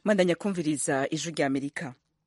mwandanya kumviriza ijwi rya amerika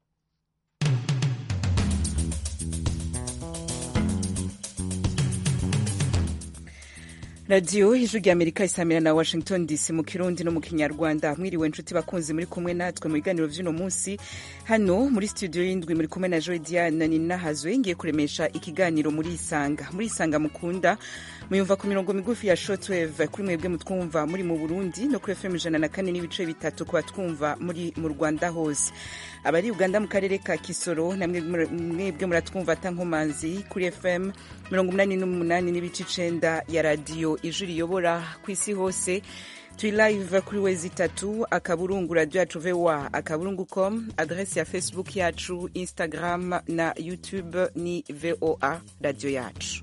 radiyo ijwi rya amerika isamira na washington dc mu kirundi no mu kinyarwanda mwiriwe nshuti bakunzi muri kumwe natwe mu biganiro vy'uno munsi hano muri studio y'indwi muri kumwe na joy diana ninahazwe ngiye kuremesha ikiganiro muri isanga muri isanga mukunda muyumva ku mirongo migufi ya shortwave kuri mwebwe mutwumva muri mu burundi no kuri fm ijana na kane n'ibice bitatu ku batwumva muri mu rwanda hose abari uganda mu karere ka kisoro namwe mwebwe muratwumva atankomanzi kuri fm mirongo umunani n'umunani n'ibice icenda ya radiyo ijwi riyobora ku isi hose turi live kuri wezi itatu akaburungu radio yacu voa akaburungu com adresi ya facebook yacu instagram na youtube ni voa radio yacu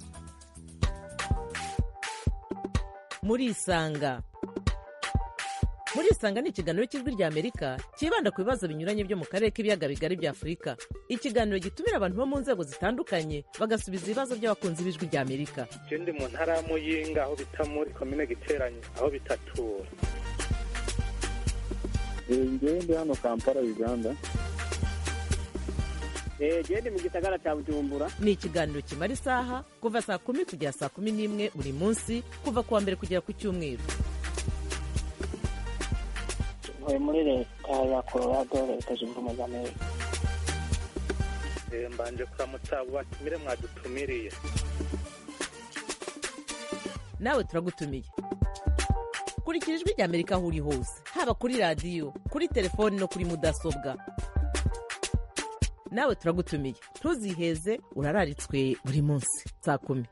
murisanga murisanga ni ikiganiro cy'ijwi rya amerika cyibanda ku bibazo binyuranye byo mu karere k'ibiyaga bigari bya afurika ikiganiro gitumira abantu bo mu nzego zitandukanye bagasubiza ibibazo by'abakunzi b'ijwi rya amerika je ndi mu ntara ya muyinga aho bita muri komine giteranye aho bitatura ngewe ndi hano kampala uganda gende mu gisagara cya bujumbura ni ikiganiro kimara isaha kuva saa kumi kugera saa kumi n'imwe buri munsi kuva ku wa mbere kugera ku cyumweru ntuye muri leta ya colorado leta zunze ubumwe za amerika Eh, mbanje kuramutsa abo batumire mwadutumiriye nawe turagutumiye kurikira ijwi rya amerika aho uri hose haba kuri radiyo kuri telefoni no kuri mudasobwa nawe turagutumiye ntuziheze urararitswe buri munsi saa kumi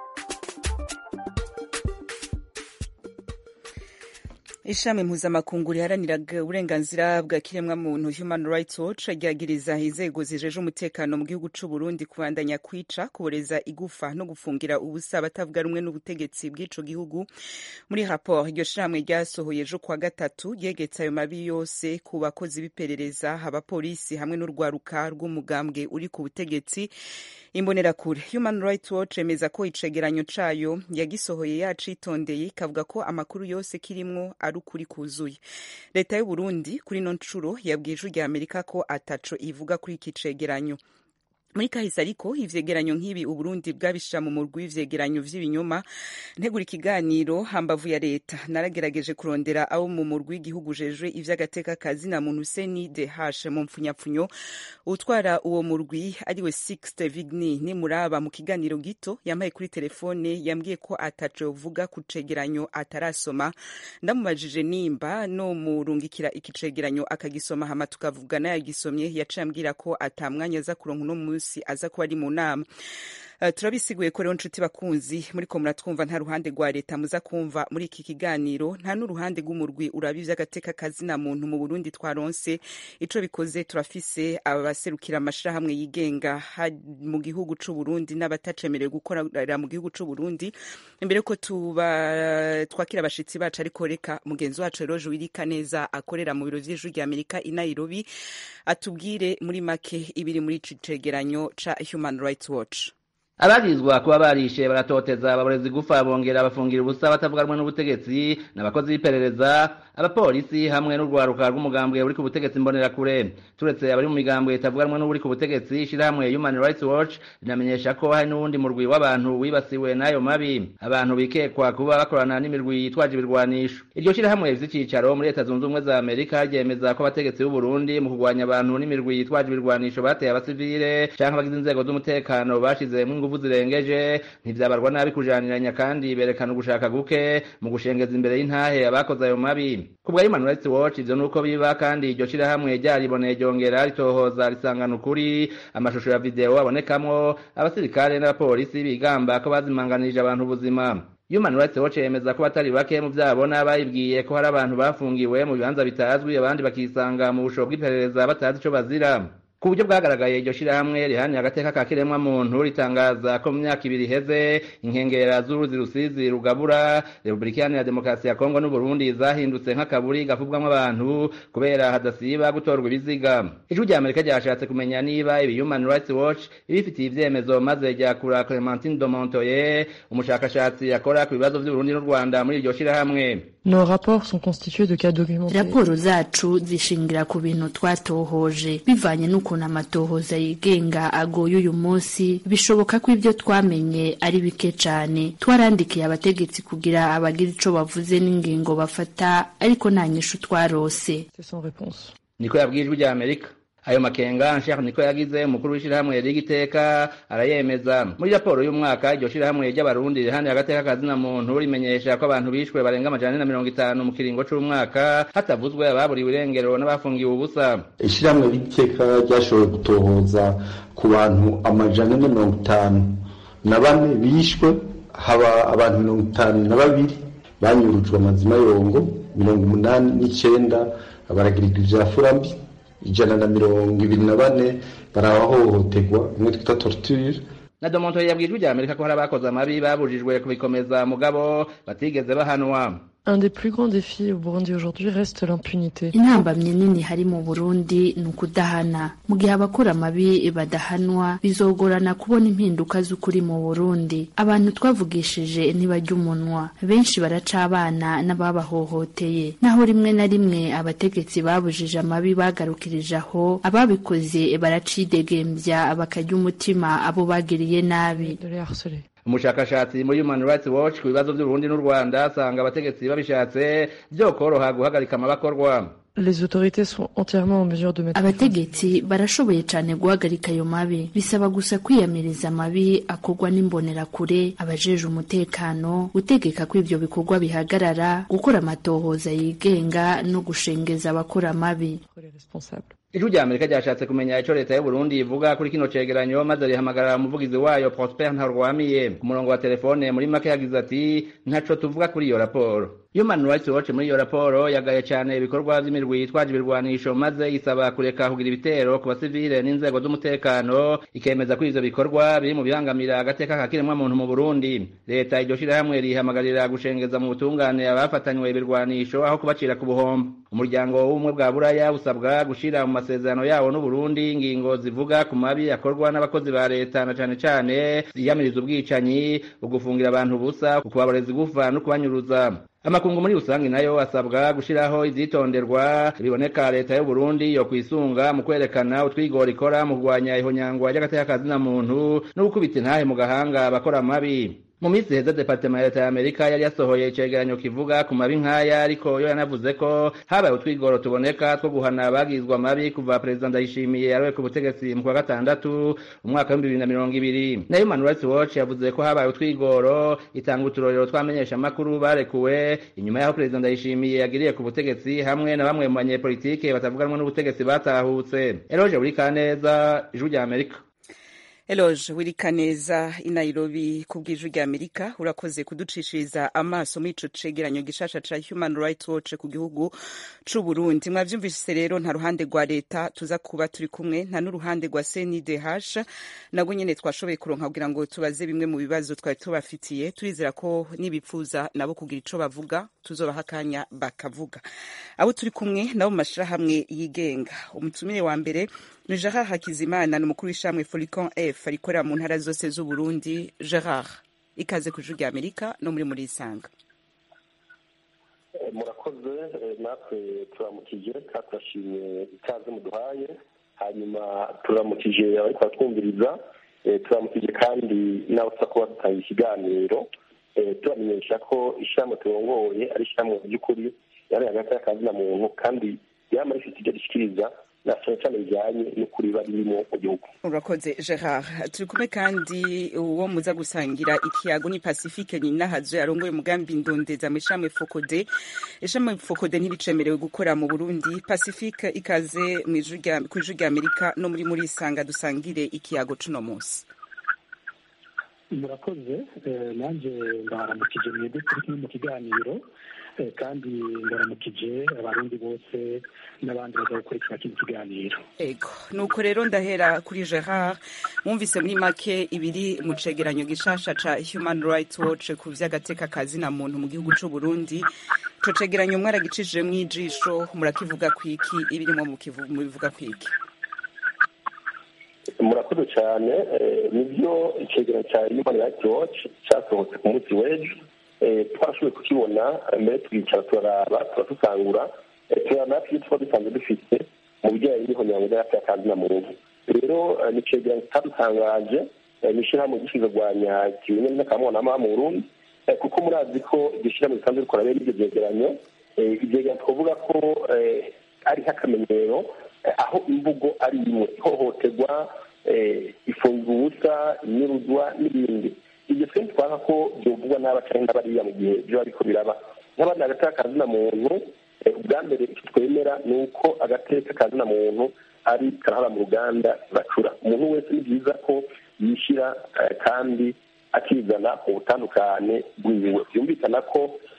ishami mpuzamakungu riharanira uburenganzira bwa kiremwamuntu human rights watch ryagiriza inzego zijeje umutekano mu gihugu c'u burundi kubandanya kwica kuboreza igufa no gufungira ubusa abatavuga rumwe n'ubutegetsi bw'ico gihugu muri raporo iryo shirahamwe ryasohoye ejo kuwa gatatu ryegetse ayo mabi yose ku bakozi b'iperereza abapolisi hamwe n'urwaruka rw'umugambwe uri ku butegetsi imbonerakure human rights watch emeza ko icegeranyo cayo yagisohoye yacitondeye ikavuga ko amakuru yose kirimwo ari ukuri kuzuye leta y'u burundi kuri ino ncuro yabwiye ijwi rya amerika ko ataco ivuga kuri iki cegeranyo muri kahise ariko ivyegeranyo nk'ibi uburundi bwabishira mu murwi w'ivyegeranyo vy'ibinyoma ntegura ikiganiro hambavu ya leta naragerageje kurondera abo mu murwi w'igihugu ujejwe ivy'agateka kazi na muntu seni de hashe mu mpfunyapfunyo utwara uwo murwi ariwe sixte vigni nimuraba mu kiganiro gito yampaye kuri telefone yambwiye ko ataco yovuga ku cegeranyo atarasoma ndamubajije nimba no murungikira iki cegeranyo akagisoma hama tukavugana yagisomye yaciye ambwira ko atamwanya aza kuronka uno munsi munsi aza kuba ari mu nama Uh, turabisiguye ko rero nshuti bakunzi muriko muratwumva nta ruhande rwa leta muza kumva muri iki kiganiro nta n'uruhande rw'umurwi uraba ivy'agateka kazina muntu mu burundi twaronse ico bikoze turafise abaserukira amashirahamwe yigenga mu gihugu c'u burundi n'abatacemerewe gukorera mu gihugu c'u burundi imbere ko tuba twakira abashitsi bacu ariko reka mugenzi wacu rero juwirika neza akorera mu biro vy'ijwi rya amerika i nairobi atubwire muri make ibiri muri ico cegeranyo ca human rights watch abarizwa kuba barishe baratoteza ababorezi gufa bongera bafungira ubusa batavuga rumwe n'ubutegetsi n'abakozi b'iperereza abapolisi hamwe n'urwaruka rw'umugambwe uri ku butegetsi mbonerakure turetse abari mu migambwe itavuga rumwe n'uri ku butegetsi ishirahamwe human rights watch rinamenyesha ko hari n'uwundi murwi w'abantu wibasiwe n'ayo mabi abantu bikekwa kuba bakorana n'imirwi yitwaje ibirwanisho iryo shirahamwe rifise icicaro muri leta zunze ubumwe za amerika ryemeza ko abategetsi b'uburundi mu kurwanya abantu n'imirwi yitwaje ibirwanisho bateye abasivile canke abagize inzego z'umutekano bashizemwo inguvu zirengeje ntivyabarwa nabi kujaniranya kandi berekana ugushaka guke mu gushengeza imbere y'intahe abakoze ayo mabi kubwa Human Rights Watch ivyo nuko biba kandi iryo shirahamwe ryariboneye ryongera ritohoza risangana ukuri amashusho ya video abonekamwo abasirikare n'abapolisi bigamba ko bazimanganirije abantu ubuzima Human Rights Watch yemeza ko batari bake mu vyabona bayibwiye ko hari abantu bafungiwe mu bibanza bitazwi abandi bakisanga mu busho bw'iperereza batazi ico bazira ku buryo bwagaragaye iryo shirahamwe rihanira agateka ka kiremwa muntu ritangaza ko mu myaka ibiri iheze inkengera z'uruzi rusizi rugabura repubulika iharanira demokarasi ya kongo n'uburundi zahindutse nk'akaburi gafubwamwo abantu kubera hadasiba gutorwa ibiziga ijwi rya amerika ryashatse kumenya niba ibi human rights watch ibifitiye ivyemezo maze ryakura clementine domontoye umushakashatsi akora ku bibazo vy'uburundi n'u rwanda muri iryo shirahamwe Nos rapports sont constitués de cas documentés. raporo zacu zishingira ku bintu twatohoje bivanye n'ukuntu amatohoza yigenga agoye uyu munsi bishoboka ko ibyo twamenye ari bike cane twarandikiye abategetsi kugira abagira ico bavuze n'ingingo bafata ariko nta nyishu twarose C'est sans réponse. niko yabwiye ijwi rya amerika ayo makenga nshaka niko yagize umukuru w'ishirahamwe ry'igiteka arayemeza muri raporo y'umwaka iryo shirahamwe ry'abarundi rihaniye agateka kazina muntu rimenyesha ko abantu bishwe barenga amajana ane na mirongo itanu mu kiringo c'umwaka hatavuzwe ababuriwe irengero n'abafungiwe ubusa ishyirahamwe ry'iteka ryashoboye gutohoza ku bantu amajana ane mirongo itanu na bane bishwe haba abantu mirongo itanu na babiri banyurujwe amazima yongo mirongo umunani n'icenda baragirirwa ivya furambi ijana na mirongo ibiri na bane barahohoterwa imwe twita torture na domonto yabwiye ijwi rya amerika ko hari abakoze amabi babujijwe kubikomeza mugabo batigeze bahanwa Un des plus grands défis au Burundi aujourd'hui reste l'impunité. intambamye nini hari mu burundi ni ukudahana mu gihe abakora amabi badahanwa bizogorana kubona impinduka z'ukuri mu burundi abantu twavugishije ntibajya umunwa benshi baraca abana n'ababahohoteye naho rimwe na rimwe abategetsi babujije amabi bagarukirije aho ababikoze baracidegembya bakarya umutima abo bagiriye nabi De les harceler. umushakashatsi muri human rights watch ku bibazo by'uburundi n'u rwanda asanga abategetsi babishatse vyokoroha guhagarika amabakorwa Les autorités sont entièrement en mesure de mettre fin. abategetsi barashoboye cyane guhagarika ayo mabi bisaba gusa kwiyamiriza amabi akorwa n'imbonerakure abajeje umutekano gutegeka ko ivyo bikorwa bihagarara gukora amatohoza yigenga no gushengeza abakora amabi les responsables. ijwi rya amerika ryashatse kumenya ico leta y'uburundi ivuga kuri kino cegeranyo maze rihamagarira umuvugizi wayo prosper ntarwamiye ku murongo wa telefone muri make yagize ati ntaco tuvuga kuri iyo raporo human rights watch muri iyo raporo yagaye cane ibikorwa vy'imirwi yitwaje ibirwanisho maze isaba kureka kugira ibitero ku basivile n'inzego z'umutekano ikemeza ko ivyo bikorwa biri mu bibangamira agateka ka kiremwa muntu mu burundi leta iryo shirahamwe rihamagarira gushengeza mu butungane abafatanywe ibirwanisho aho kubacira ku buhombo umuryango w'ubumwe bwa buraya busabwa gushira mu masezerano yawo n'uburundi ingingo zivuga ku mabi akorwa n'abakozi ba leta na cane cane ziyamiriza ubwicanyi ugufungira abantu ubusa ukubabareza igufa no kubanyuruza amakungu muri rusange nayo asabwa gushiraho ivyitonderwa biboneka leta y'u Burundi yo kwisunga mu kwerekana utwigoro ikora mu kurwanya ihonyangwa ry'agateka kazina muntu no gukubita intahe mu gahanga abakora amabi mu minsi heza departema ya leta ya amerika yari yasohoye icegeranyo kivuga ku mabi nk'aya ariko yo yanavuze ko habaye utwigoro tuboneka two guhana abagizwa amabi kuva perezida ndayishimiye yarowe ku butegetsi mu kwa gatandatu umwaka w'ibihumbi bibiri na mirongo ibiri na human rights watch yavuze ko habaye utwigoro itanga uturorero twamenyesha amakuru barekuwe inyuma y'aho perezida ndayishimiye yagiriye ku butegetsi hamwe na bamwe mu banyepolitike batavuganwa n'ubutegetsi batahutse eroje buri kaneza ijwi rya amerika Eloge Wirikaneza i Nairobi ku bw'ijwi rya Amerika urakoze kuducishiriza amaso muri ico cegeranyo gishasha ca Human Rights Watch ku gihugu c'u Burundi mwavyumvise rero nta ruhande rwa leta tuza kuba turi kumwe nta n'uruhande rwa CNDH nabwo nyene twashoboye kuronka kugira ngo tubaze bimwe mu bibazo twari tubafitiye turizera ko nibipfuza nabo kugira ico bavuga tuzobaha akanya bakavuga abo turi kumwe nabo mu mashirahamwe yigenga umutumire wa mbere ni Gerard Hakizimana ni umukuru w'ishamwe Folicon F rikorera mu ntara zose z'u Burundi Gerard ikaze ku ijwi rya Amerika no muri muri isanga murakoze natwe turamukije kandi turashimye ikaze muduhaye hanyuma turamukije abari kubatwumviriza turamukije kandi nawe tuza kuba dutanga ikiganiro turamenyesha ko ishyirahamwe turongoye ari ishyirahamwe mu by'ukuri yari hagati y'akazina muntu kandi yaba rifite ibyo rishyikiriza na cyane cyane bijyanye n'ukuri bari birimo mu gihugu urakoze gerard turi kumwe kandi uwo muza gusangira ikiyago ni pacifique nyinahazo yarongoye umugambi ndondeza mu ishami fokode ishami fokode ntiricemerewe gukora mu burundi pacifique ikaze ku ijwi rya amerika no muri muri isanga dusangire ikiyago cuno munsi murakoze nanjye ndaharamukije mwebwe turi kumwe mu kiganiro kandi ndaramukije abarundi bose n'abandi baza gukurikira kino kiganiro ego nuko rero ndahera kuri gerard mwumvise muri make ibiri mu cegeranyo gishasha ca human rights watch ku vy'agateka kazina muntu mu gihugu c'u burundi ico cegeranyo mwaragicishije mw'ijisho murakivuga kwiki ibirimwo mubivuga kwiki murakoze cyane nibyo icegeranyo cya human rights watch cyasohotse ku munsi w'ejo twashoboye kukibona mbere twicara turaraba turadusangura turaraba natwe ibyo tuba dusanzwe dufite mu bijyanye n'ihonyango ry'akazi na muntu rero ni icegeranyo kitadutangaje ni ishyirahamwe gishinzwe kurwanya ikimenyane n'akamubonama mu burundi kuko murazi ko iryo shyirahamwe risanzwe rikora bene ibyo byegeranyo ibyegeranyo twavuga ko ari nk'akamenyero aho imvugo ari imwe ihohoterwa ifungwa ubusa inyuruzwa n'ibindi ibyo twe ntitwanga ko byovugwa n'aba cyangwa n'abariya mu gihe biba ariko biraba nk'abandi agateka kazina muntu ubwa mbere icyo twemera ni uko agateka kazina muntu ari karahara mu ruganda bacura umuntu wese ni byiza ko yishyira kandi akizana mu butandukane bwiwe byumvikana ko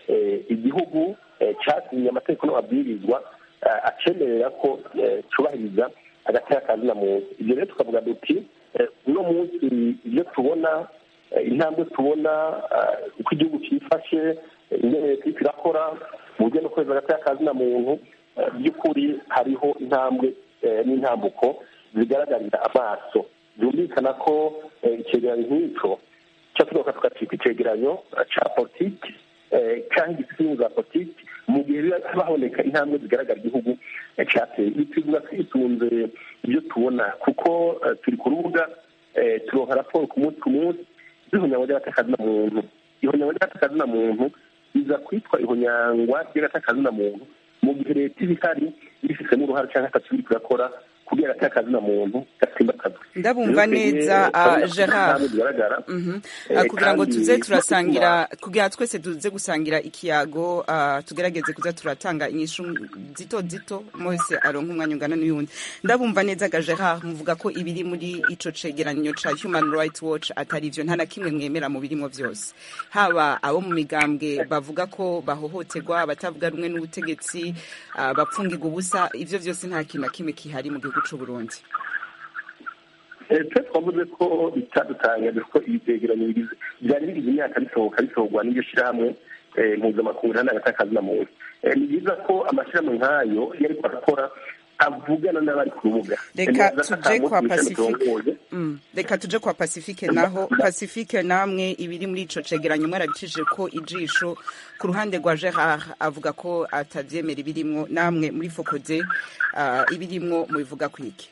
igihugu cyasinye amategeko n'amabwirizwa acemerera ko cyubahiriza agateka kazina muntu ibyo rero tukavuga duti uno munsi ibyo tubona intambwe tubona uko igihugu cyifashe ingene leta iriko irakora mu buryo no kweza agateka kazina muntu by'ukuri hariho intambwe n'intambuko zigaragarira amaso byumvikana ko icegeranyo nk'ico cyatugaruka tukacika icegeranyo ca politiki cyangwa igisimu za politiki mu gihe haboneka intambwe zigaragara igihugu cyateye ibi tuvuga twisunze ibyo tubona kuko turi ku rubuga turonka raporo ku munsi ku munsi z'ihonyangwa ry'agatakazina muntu ihonyangwa ry'agatakazina muntu iza kwitwa ihonyangwa ry'agatakazina muntu mu gihe leta iba ihari ibifitemo uruhare cyangwa atatu iri kurakora kugira agatakaza muntu gatsimbakazwe ndabumva neza gerard kugira ngo tuze turasangira kugira twese tuze gusangira ikiyago tugerageze kuza turatanga inyishu zito zito mose aronka umwanya ungana n'uyundi ndabumva neza ga gerard muvuga ko ibiri muri ico cegeranyo ca human rights watch atari ivyo nta na kimwe mwemera mu birimo vyose haba abo mu migambwe bavuga ko bahohoterwa abatavuga rumwe n'ubutegetsi bapfungirwa ubusa ivyo vyose nta kintu na kimwe kihari mu gihugu c'u Burundi twe twavuze ko bitadutangaje ko ibi byegeranyo byari bigize imyaka bisohoka bisohorwa n'iryo shyirahamwe mpuzamakungu nta n'agatakazi na muntu ni byiza ko amashyirahamwe nk'ayo iyo ariko arakora avugana n'abari ku rubuga reka tuje kwa pacifique reka tuje kwa pacifique naho pacifique namwe ibiri muri ico cegeranyo mwarabicishije ko ijisho ku ruhande rwa gerard avuga ko atavyemera ibirimwo namwe muri fokode ibirimwo mubivuga kwiki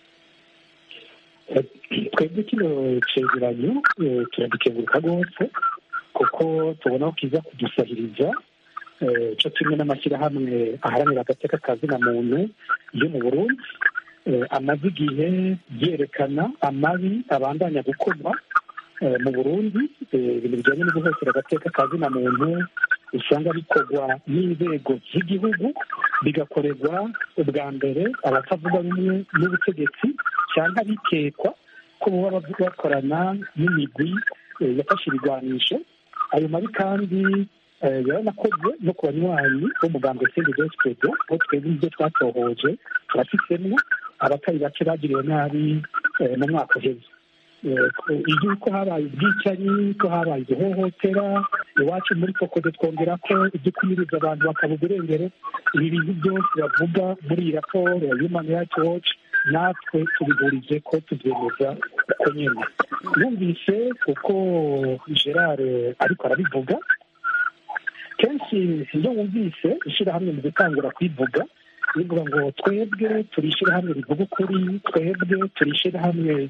twebwe kino cegeranyo turagikenguruka rwose kuko tubona ko kiza kudusahiriza cyo kimwe n'amashyirahamwe aharanira agateka kazina muntu yo mu burundi amaze igihe yerekana amabi abandanya gukorwa mu burundi ibintu bijyanye no guhotera agateka kazina muntu usanga bikorwa n'inzego z'igihugu bigakorerwa ubwa mbere abatavuga rumwe n'ubutegetsi cyangwa bikekwa ko baba bakorana n'imigwi yafashe ibigwanisho ayo mabi kandi yaranakozwe no ku banywanyi b'umugambwe sende dosipedo aho twebwe ibyo twatohoje turafisemo abatari bake bagiriwe nabi mu mwaka uheze yuko habaye ubwicanyi ko habaye igihohotera iwacu muri kokode twongera ko ibyo kumiriza abantu bakaba uburengero ibi bintu byose bavuga muri iyi raporo ya human rights watch natwe tubihurije ko tubyemeza uko nyine numvise uko gerard ariko arabivuga kenshi iyo wumvise ishyirahamwe mu gutangura kwivuga rivuga ngo twebwe turi ishyirahamwe rivuga ukuri twebwe turi ishyirahamwe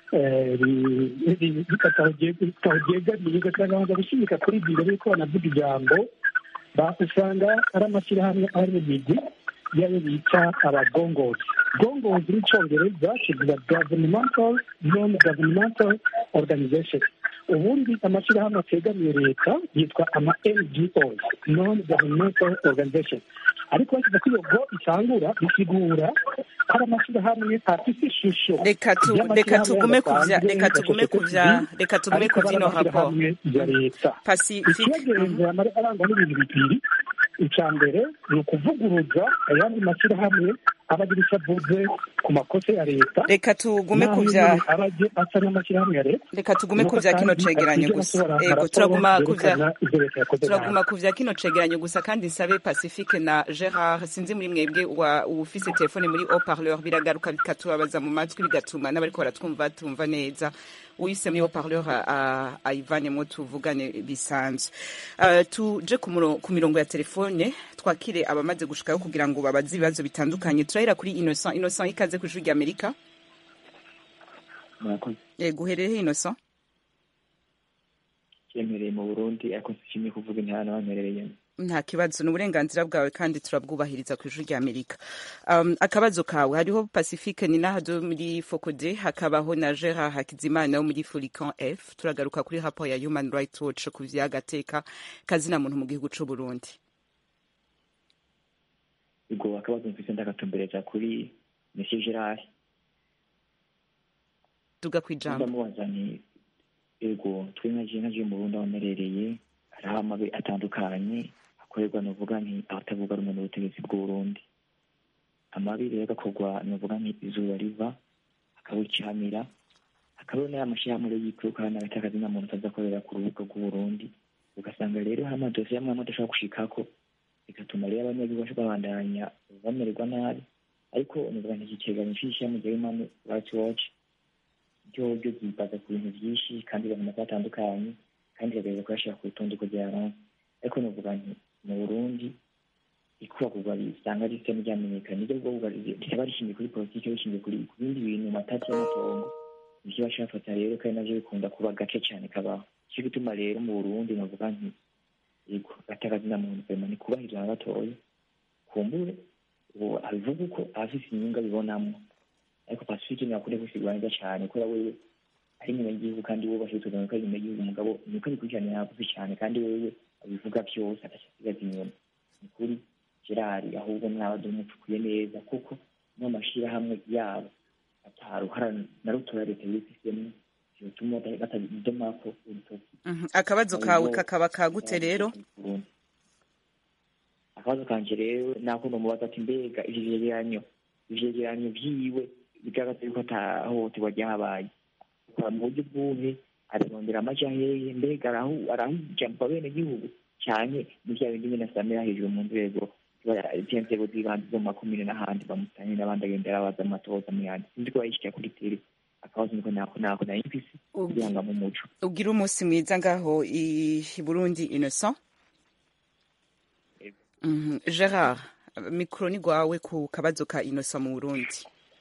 ritaryegamiye ugasanga gushyigika kuri ibyo mbere yuko banavuga ijambo usanga ari amashyirahamwe ari mu migwi yayo bita abagongozi gongozi n'icyongereza kivuga governmental non governmental organization ubundi amashyirahamwe ategamiye leta yitwa ama ngos non governmental organization ariko bashyize ko iyo go itangura bisigura ko ari amashyirahamwe afite ishusho reka tugume kuvya reka tugume kuvya reka tugume kuvyino raporo ya leta pacifique ikibagenza arangwa n'ibintu bibiri icya mbere ni ukuvuguruza ayandi mashyirahamwe aba agira icyo avuze ku makosa ya leta reka tugume naho ku bya nyine aba agiye asa n'amashyirahamwe ya leta reka tugume ku Nuko bya kino kandi cegeranyo atigera gusa asohora ego raporo turaguma ku bya yerekana ibyo leta yakoze nabi. turaguma ku bya kino cegeranyo gusa kandi nsabe pacifique na gerard sinzi muri mwebwe wa ufise telefone muri haut parleur biragaruka bikatubabaza mu matwi bigatuma n'abariko baratwumva tumva neza uyise muri haut parleur ayivanemo tuvugane bisanzwe Uh, tuje ku muro- ku mirongo ya telefone twakire abamaze gushikayo kugira ngo babaze ibibazo bitandukanye turahera kuri innocent innocent ikaze ku ijwi rya amerika murakoze yego uherereye innocent cyemereye mu burundi ariko nshimye kuvuga intara n'abanterereyemo nta kibazo ni uburenganzira bwawe kandi turabwubahiriza ku ijwi rya amerika um, akabazo kawe hariho pacifique ninahado muri focode hakabaho na gerard hakizimana wo muri furican f turagaruka kuri raporo ya human rights watch ku vyagateka kazina muntu mu gihugu c'u burundi ubwo akabazo mfise ndagatumbereza kuri monsieur gerard duga kwijambo ndamubaza nti ego twe nka je nka je mu burundi aho mperereye hariho amabi atandukanye akorerwa novuga nti abatavuga rumwe n'ubutegetsi bw'uburundi amabi rero agakorwa novuga nti izuba riva akabucamira hakabaho n'aya mashyirahamwe rero yikurukana hagati y'akazina muntu ataza akorera ku rubuga rw'uburundi ugasanga rero hari amadosiye amwe amwe adashobora gushikako bigatuma rero abanyagihugu baca babandanya bamererwa nabi ariko novuga nti iki cegeranyo c'ishyirahamwe rya human rights watch ryo ryo ryibaza ku bintu byinshi kandi bibona ko batandukanye kandi bagerageza kuyashyira ku rutonde kugira ngo ariko novuga nti mu burundi ikubagurwa risanga risa n'iryamenyekana niryo bwo rikaba rishingiye kuri politiki rishingiye kuri ku bindi bintu matati y'amatongo nivyo baca bafata rero kandi navyo bikunda kuba gake cane kabaho ico gituma rero mu burundi novuga nti yego gatakazina muntu vema ni kubahiriza na gatoya kumbure ubu abivuga uko abafise inyungu abibonamwo ariko pacifique ntibakunde gusigura neza cane kubera wewe ari inyuma y'igihugu kandi wubashe tugana ko ari inyuma y'igihugu umugabo niko bikurikirana yavuze cyane kandi wewe abivuga byose adashyigaza inyuma ni kuri gerard ahubwo mwaba dumupfukuye neza kuko no mashyirahamwe yabo ataruhara na rutoya leta yifisemo bituma batadomako urutoki Mhm. akabazo kawe kakaba kagute rero akabazo kanje rero nako nomubaza ati mbega ivyo vyegeranyo ivyegeranyo vyiwe bigaragaza yuko atahohoterwa ryahabaye akora mu buryo bwuhe ararondera amaja hehe mbega arahu- arahijampa bene gihugu canke ni vya bindi nyene asamira hejuru mu nzego zya nzego z'ibanze zo mu makomine n'ahandi bamutanye n'abandi agenda arabaza amatoza mu yandi sinzi ko bayishikira kuri tere akabazo niko nako nako nari mfise kugira ngo umuco ugira umunsi mwiza ngaho i i burundi innocent Mhm. gerard mikoro ni gwawe ku kabazo ka innocent mu burundi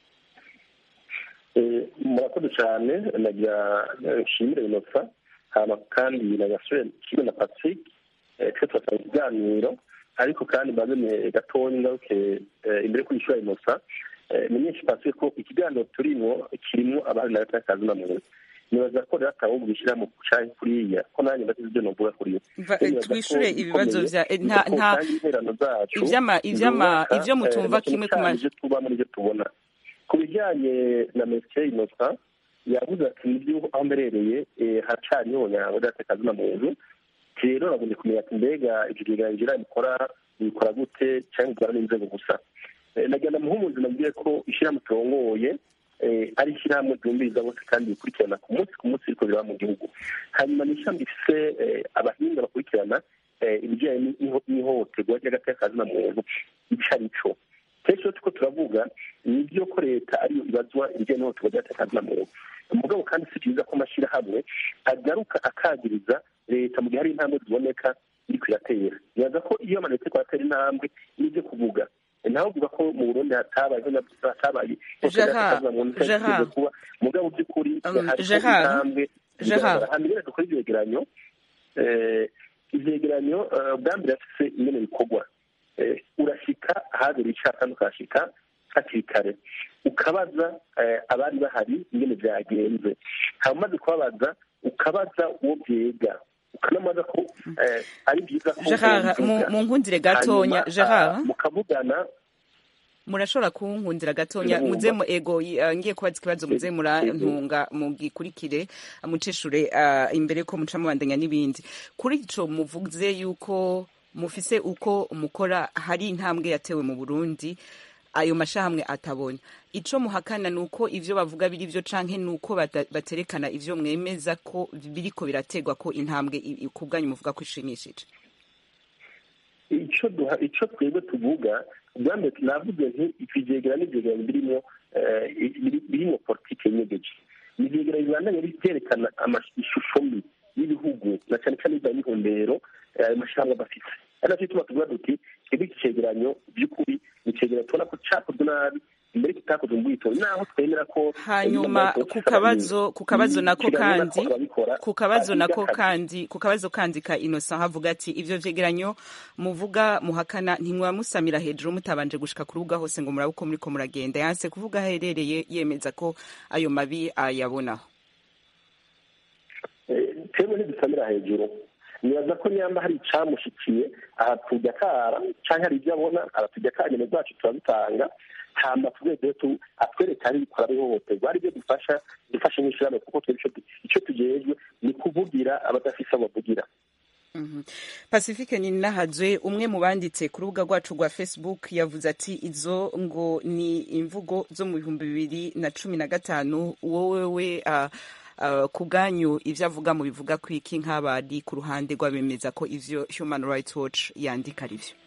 Eh, murakoze cyane nagira nshimire inosa hama kandi nagasubire kimwe na patrick eh, twe turasaba ikiganiro ariko kandi mbaze ne gatonya ngaruke eh, imbere kuri ishuri inosa eh, menyesha patrick ko ikiganiro turimo kirimo abari na leta y'akazi na muntu nibaza ko rero atawubwo bishyira mu cyayi kuriya ko nanjye ndazi ibyo novuga kuri Va- twishure ibibazo vya eh, nta nta ivyama ivyama ivyo mutumva kimwe ku ma ibyo tuba muri ibyo tubona ku bijyanye na mesiye inosa yavuze ati nibyo aho mberereye eh, haracari nyonyango ryatekazi na muntu rero nagombye kumenya ati mbega ivyo biganjira bikora bikora gute cyangwa bikora n'inzego gusa Eh, nagira muhumuzi nabwiye ko ishyirahamwe turongoye eh, ari ishyirahamwe ryumviriza bose kandi bikurikirana ku munsi ku munsi biriko biraba mu gihugu hanyuma ni ishyirahamwe rifise eh, abahinga bakurikirana eh, ibijyanye n'iho- n'ihohoterwa ry'agatekazi na muntu ico ari co kenshi iyo turiko turavuga nibyo ko leta ariyo ibazwa ibijyanye n'ihohoterwa ry'agatekazi na muntu mugabo kandi si byiza ko amashyirahamwe agaruka akagiriza leta mu gihe hari intambwe ziboneka iriko iratera nibaza ko iyo amaleta ariko aratera intambwe nibyo kuvuga nawe uvuga ko mu burundi hatabayeho na hatabaye Gerard, Gerard. kuba mugabo by'ukuri Um, hariho Gerard, intambwe Gerard. zigaragara hanyuma rero dukora ivyegeranyo eh, ivyegeranyo eh, bwa mbere afise ingene bikorwa Eh, urashika ahabera icaha kandi ukahashika hakiri kare ukabaza eh, abari bahari ingene vyagenze hama umaze kubabaza ukabaza uwo vyega ukanamaza ko eh, ari vyiza ko gerard mu wobivuga. mu nkundire gatonya Hanyuma, gerard ah, mukavugana murashobora kunkundira gatonya Ndabumva. muze mu ego y- uh, ngiye kubaza ikibazo muze murantunga mugikurikire muceshure uh, imbere ko muca mubandanya n'ibindi kuri ico muvuze yuko mufise uko mukora hari intambwe yatewe mu burundi ayo mashahamwe atabona ico muhakana ni uko ivyo bavuga biri vyo canke ni uko bata- baterekana ivyo mwemeza ko biriko birategwa ko intambwe i- i- ku bwanyu muvuga ko ishimishije icyo duha icyo twebwe tuvuga ubwa mbere navuze nti ivyegera n'ivyegeranyo birimo eh, biri- birimo politike nyegeje ni ivyegeranyo bibandanya byerekana ama- ishusho mbi y'ibihugu na cyane cyane ibya mihombero eh, ayo mashyamba bafite ari nacyo gituma tuvuga duti twebwe iki cegeranyo by'ukuri ni icegeranyo tubona ko cakozwe nabi imbere kitakozwe mu bwitonzi naho twemera ko hanyuma ku kabazo ku kabazo nako kandi ku kabazo nako kandi ku kabazo kandi ka Innocent havuga ati ivyo vyegeranyo muvuga muhakana ntimwamusamira hejuru mutabanje gushika ku rubuga hose ngo murabe uko muriko muragenda yanse kuvuga aherereye yemeza ko ayo mabi ayabonaho twebwe ntidusamira hejuru nibaza ko nyamba hari icamushikiye aratujya kara canke hari ibyo abona aratujya kanyene rwacu turabitanga hama tugeze tu atwereka ari bikora bihohoterwa ari byo dufasha dufashe nk'ishirahamwe kuko twebwe ico du- ico tujejwe ni kuvugira abadafise abo bavugira pacifique ninahazwe umwe mu banditse ku rubuga rwacu rwa facebook yavuze ati izo ngo ni imvugo zo mu bihumbi bibiri na cumi na gatanu wowe we uh, uh, ku bwanyu ivyo avuga mu bivuga ko iki nk'abari ku ruhande rw'abemeza ko ivyo human rights watch yandika ari vyo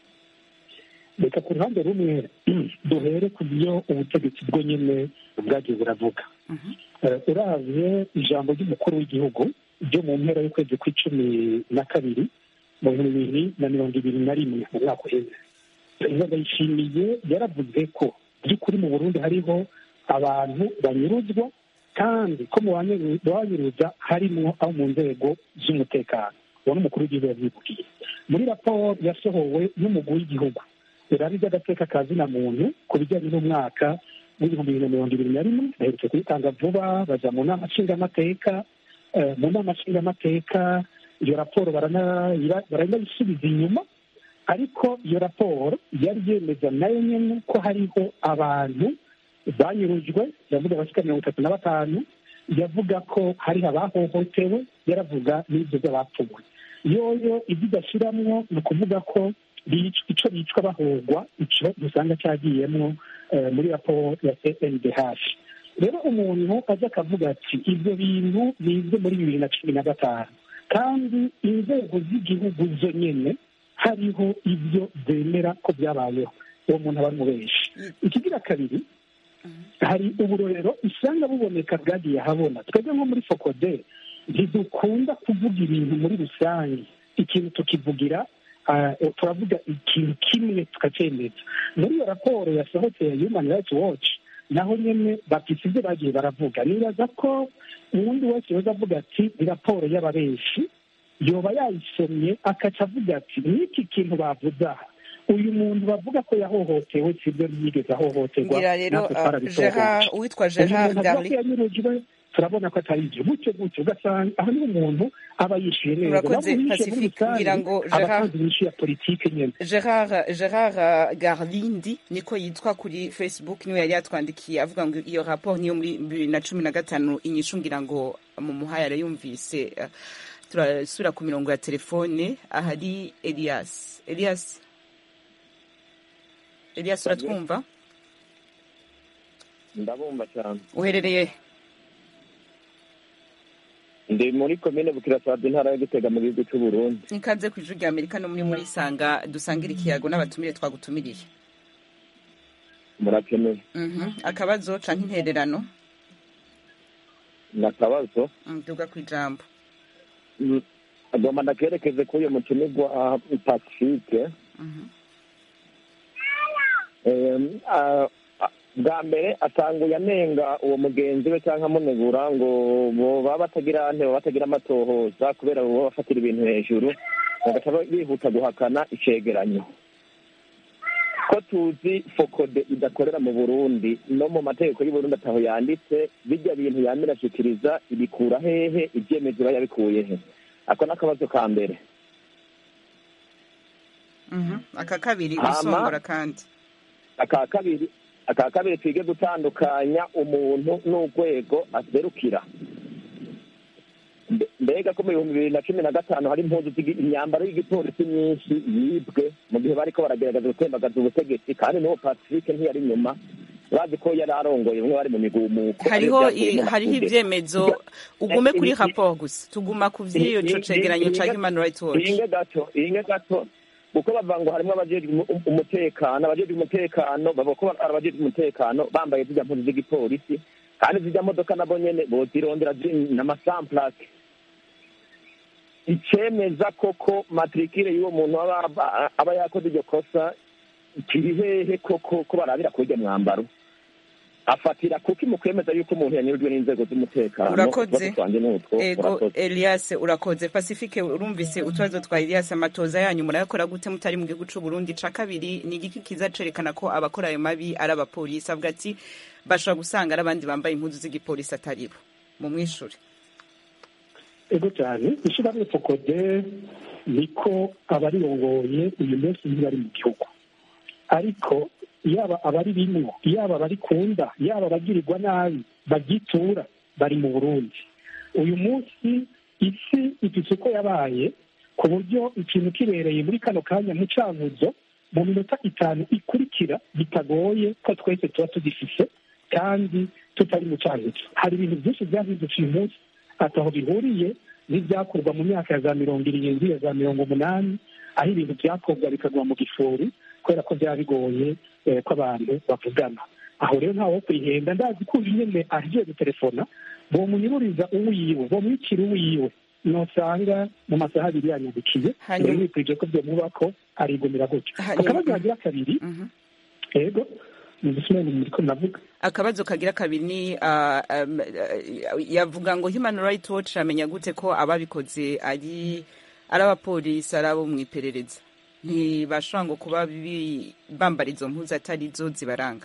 reka ku ruhande rumwe duhere ku byo ubutegetsi bwo nyine bwagiye buravuga Eh, uravye ijambo ry'umukuru w'igihugu ryo mu mpera y'ukwezi kw'icumi na kabiri mu bihumbi bibiri na mirongo ibiri na rimwe mu mwaka uheze perezida ndayishimiye yaravuze ko by'ukuri mu burundi hariho abantu banyuruzwa kandi ko mu banyu- banyuruza harimwo abo mu nzego z'umutekano uwo ni umukuru w'igihugu yavyivugiye muri raporo yasohowe n'umugwi w'igihugu irari ry'agateka ka zina muntu ku bijyanye n'umwaka w'ibihumbi bibiri na mirongo ibiri na rimwe baherutse kuyitanga vuba baja mu nama nshingamateka Eh, mu nama nshingamateka iyo raporo barana- baranayisubiza inyuma ariko iyo raporo yari yemeza nayo nyene ko hariho abantu banyurujwe yavuga abashika mirongo itatu na batanu yavuga ko hariho abahohotewe yaravuga n'ibyo by'abapfuwe yoyo ibyo idashiramwo ni ukuvuga ko bic- ico bicwa bahogwa ico dusanga cyagiyemwo eh, muri raporo ya cndh rero umuntu aza akavuga ati ibyo bintu bize muri bibiri na cumi na gatanu kandi inzego z'igihugu zo nyene hariho ibyo zemera ko byabayeho uwo muntu aba ari mubenshi ikigira kabiri hari uburorero usanga buboneka bwagiye ahabona twebwe nko muri fokode ntidukunda kuvuga ibintu muri rusange ikintu tukivugira ah, turavuga ikintu kimwe tukacyemeza muri iyo raporo yasohotse ya human rights watch naho nyine bafite ibyo bagiye baravuga nibaza ko uwundi wese yoza avuga ati ni raporo y'ababenshi yoba yayisomye akaca avuga ati n'iki kintu bavuze aha uyu muntu bavuga ko yahohotewe si byo yigeze ahohoterwa ngira rero natwe uh, twarabisohoye. Gerard uwitwa uyu Gerard muntu avuga ko Darli yanyurujwe turabona ko atari ibyo gutyo gutyo ugasanga aho niho umuntu aba yishyuye neza Urakoze, Naho uwishyuye muri Pacifique, ngira rusange, ngo aba Gerard- atanze inyishu ya politike nyine Gerard Gerard Garlindi niko yitwa kuri Facebook niwe yari yatwandikiye avuga ngo iyo rapport niyo muri bibiri na cumi na gatanu inyishu ngira ngo mu muhaya yarayumvise eh, turasubira ku mirongo ya telefone ahari Elias Elias Elias uratwumva ndabumva cyane uherereye ndi muri komine bukirasazi intara yo gitega mu gihugu cy'u Burundi ikaze ku ijwi rya Amerika no muri muri sanga dusangira ikiyago n'abatumire twagutumiriye murakeneye Mhm. akabazo canke intererano ni akabazo nduga ku ijambo Mm, agomba ndakerekeze kuri uyu mutumirwa pacifique Em, ah, ah, bwa mbere atanguye anenga uwo mugenzi we cyangwa amunegura ngo boba batagira ntebe batagira amatohoza kubera boba bafatira ibintu hejuru bagaca bihuta guhakana icegeranyo ko tuzi fokode idakorera mu burundi no mu mategeko y'uburundi ataho yanditse bijya bintu yamira ashikiriza ibikura hehe ibyemezo iba yabikuye he ako ni akabazo ka mbere Mhm. aka kabiri Hama- gusongora kandi aka kabiri aka kabiri twige gutandukanya umuntu n'urwego aserukira Mbe- mbega ko mu bihumbi bibiri na cumi na gatanu hari impuzu zigi- imyambaro y'igipolisi myinshi yibwe mu gihe bariko baragerageza gutembagaza ubutegetsi kandi n'uwo pacifique ntiyari inyuma bazi ko yari arongoye bamwe bari mu migumuko hariho ariko i- byavuyemo hariho amakude. ivyemezo ugume kuri i- i- rapport gusa tuguma ku vy'iyo co cegeranyo ca human rights watch iringe gato iringe gato kuko bavuga ngo harimo abajejwe umu- umutekano abajejwe umutekano bavuga ko ari abajejwe umutekano bambaye zirya mpuzu z'igipolisi kandi zirya modoka nabo nyene bozirondera ziri n'amasamplake icemeza koko matrikire y'uwo muntu aba aba- aba yakoze iryo kosa kiri hehe koko ko barabira kuri urya mwambaro afatira kuki mu kwemeza yuko umuntu yanyurujwe n'inzego z'umutekano Urakoze. Utubazo twanje ni utwo ego urakoze. elias urakoze pacifique urumvise utubazo twa elias amatoza yanyu murayakora gute mutari mu gihugu c'u burundi ca kabiri ni igiki kiza cerekana ko abakora ayo mabi ari abapolisi avuga ati bashobora gusanga ari abandi bambaye impuzu z'igipolisi atari bo mu mwishure ego cyane ishyirahamwe fokode niko abarirongoye uyu munsi ntibari mu gihugu ariko yaba abari bimwo yaba abari kunda yaba abagirirwa nabi bagitura bari mu burundi uyu munsi isi ifite uko yabaye ku buryo ikintu kibereye muri kano kanya mu cankuzo mu minota itanu ikurikira bitagoye ko twese tuba tugifise kandi tutari mu cankuzo hari ibintu byinshi byahindutse uyu munsi ataho bihuriye n'ibyakorwa mu myaka ya za mirongo irindwi ya za mirongo umunani aho ibintu byakorwa bikagwa mu gifuri kubera ko byaba bigoye eh, ko abantu bavugana aho rero ntawe wo kwihenda ndazi ko uyu nyene agiye gutelefona bomunyururiza uwiwe bomwicira uwiwe nosanga mu masaha abiri yanyandikiye Hanyuma- rero bikwije ko byomubako arigumira gutyo Hanyuma- akabazo kagira kabiri ego nizisumene muriko navuga akabazo kagira kabiri ni ah, um, ah, yavuga ngo human rights watch amenya gute ko ababikoze ari ari abapolisi ari abo mu iperereza ntibashobora ngo kuba bi- bambara izo mpuzu atari zo zibaranga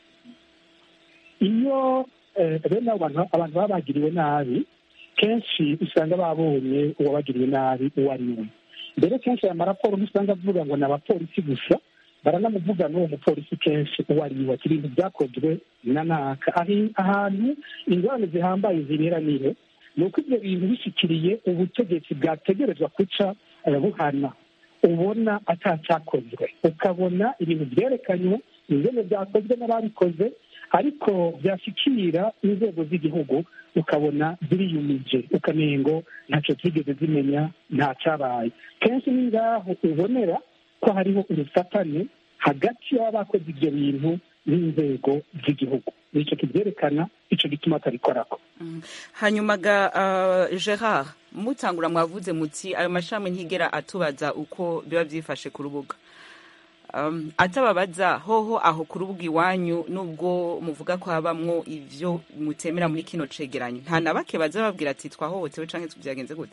iyo eh, bene abo bantu abantu baba bagiriwe nabi kenshi usanga babonye uwabagiriwe nabi uwo ari we mbere kenshi aya maraporo ntusanga avuga ngo ni abapolisi gusa baranamuvuga n'uwo mupolisi kenshi uwo ari we ati ibintu byakozwe na naka Ahi- ahantu ingorane zihambaye zibera nihe ni uko ibyo bintu bishyikiriye ubutegetsi bwategerezwa guca eh, buhana ubona atacyakozwe ukabona ibintu byerekanywe ingene byakozwe n'ababikoze ariko byashyikira inzego z'igihugu ukabona ziriyumije ukanengo ntacyo zigeze zimenya nta cyabaye kenshi ni ngaho ubonera ko hariho urufatane hagati y'aba bakoze ibyo bintu n'inzego z'igihugu nicyo kibyerekana icyo gituma atabikorako hanyuma ga uh, gerard mutangura mwavuze muti ayo mashami ntigera atubaza uko biba byifashe ku rubuga um, atababaza hoho aho ku rubuga iwanyu nubwo muvuga ko habamwo ivyo mutemera muri kino cegeranyo nta na bake baza babwira ati twahohotewe canke byagenze gute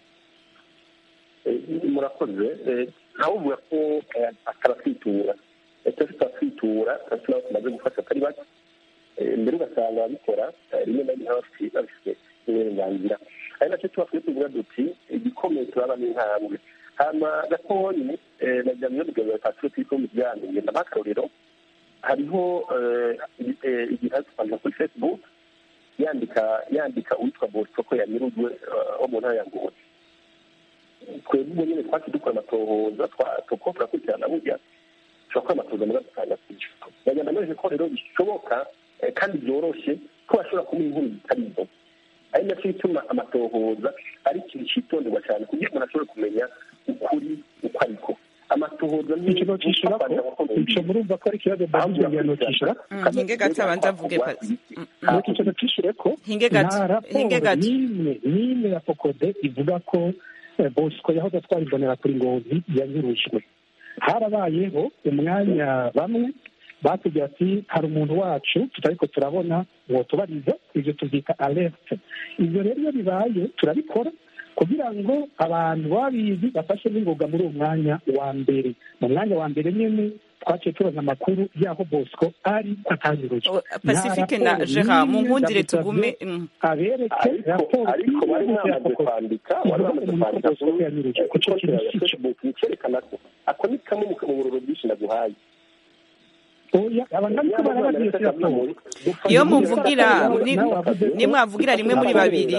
Eh, murakoze Eh, nawe uvuga ko eh, atarasitura atafite asitura kandi nabo tumaze gufasha atari bake Eh, mbere ugasanga ababikora eh, rimwe na rimwe baba bafite babifite uburenganzira ari nacyo tuba twe tuvuga duti igikomeye turaba n'intambwe hama gatonyi eh, nagira ngo iyo patro turi kumwe byanduye ndabakarorero hariho eh, eh, igihe twandika kuri facebook yandika yandika uwitwa bosco ko yanyurujwe eh, wo mu ntara ya ngozi twebwe ubwo nyine twaci dukora amatohoza tuko turakurikirana burya turakora amatohoza muri dutanga kwica bagenda neza ko rero bishoboka eh, kandi byoroshye ko bashobora kumuha inkuru zitari zo ari nacyo bituma amatohoza ari ikintu cyitonderwa cyane kugira ngo umuntu ashobore kumenya ukuri uko ariko amatohoza ni ikigo cyishyura ko icyo murumva ko ari ikibazo mbajijwe ngira ngo cyishyura hinge gato abanza avuge pasi nuko icyo cyishyure ko Hinge gato, nta raporo hinge gato. n'imwe n'imwe ya fokode ivuga ko eh, bosco yahoze atwara imbonera kuri ngozi yanyurujwe harabayeho umwanya bamwe batubwira ati hari umuntu wacu tutariko turabona ngo tubarize ibyo tubyita alerte ibyo rero iyo bibaye turabikora kugira ngo abantu babizi bafashe n'ingoga muri uwo mwanya wa mbere mu mwanya wa mbere nyine twaciye tubaza amakuru y'aho bosco ari ko atanyurujwe pacifique na gerard mu nkundire tugume mm. abereke raporo ariko bari mwamaze kwandika bari bamaze kwandika ku cyo kintu si cyo facebook cyerekana ko ako ni kamwe mu bururu bwinshi naguhaye oya abanyamerika barabagiye singapore iyo muvugira ni- nimwavugira rimwe muri babiri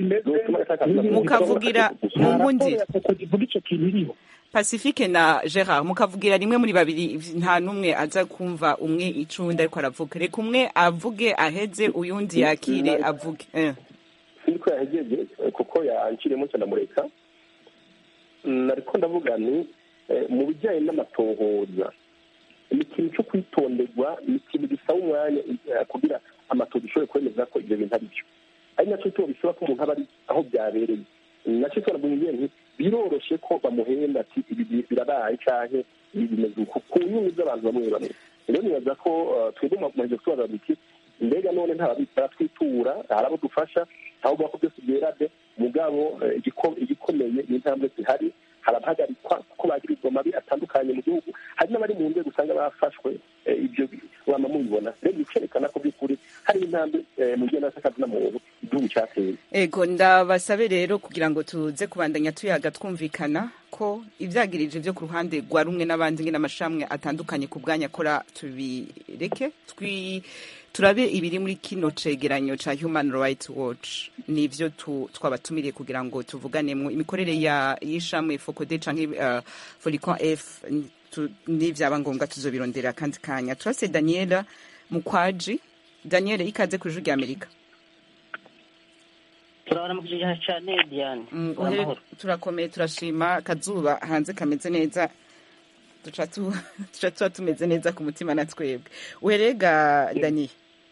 mukavugira mu ngundi ivuga icyo kintu iriho pacifique na gerard mukavugira rimwe muri babiri nta n'umwe aza kumva umwe icundi ariko aravuga reka umwe avuge aheze uyundi yakire avuge Eh. niko yahegeje kuko yanciriyemo cyane amureka nariko ndavuga ni eh, mu bijyanye n'amatohoza ni ikintu cyo kwitonderwa ni ikintu gisaba umwanya eh, kugira amatohoza ishobore kwemeza ko ibyo bintu ari byo ari nacyo cyo bisaba ko umuntu aba ari aho byabereye nacyo cyo navuga nti biroroshe ko bamuhenda ati ibi bi- birabaye canke ibi bimeze uku ku nyungu z'abantu bamwe bamwe rero nibaza ko eh, twebwe mu mahezo tubaza duti mbega none baratwitura hari abo dufasha aho ko byose byerade mugabo eh, igiko- igikomeye ni intambwe zihari harabahagarikwa kuko bagirizwa amabi atandukanye mu gihugu hari n'abari mu nzego usanga bafashwe eh, ibyo wama mubibona rero bikerekana ko by'ukuri hari intambwe eh, mu by'akazi na muntu igihugu cyateye ego ndabasabe rero kugira ngo tuze kubandanya tuyaga twumvikana ko ibyagirije byo ku ruhande rwa rumwe n'abandi nge n'amashami atandukanye ku bwanya akora tubireke twi turabe ibiri muri kino cegeranyo ca human rights watch nivyo tu- twabatumiriye kugira ngo tuvuganemo imikorere ya y'ishamwe focode canke uh, folicon f n- tu- nivyaba ngombwa tuzobirondera kandi kanya turase daniela mukwaji daniela ikaze ku ijuru rya amerika turabona mu kijana cyane diane Mm, uhere- amahoro turakomeye turashima akazuba hanze kameze neza duca tu- duca tuba tumeze neza ku mutima na twebwe uherega daniye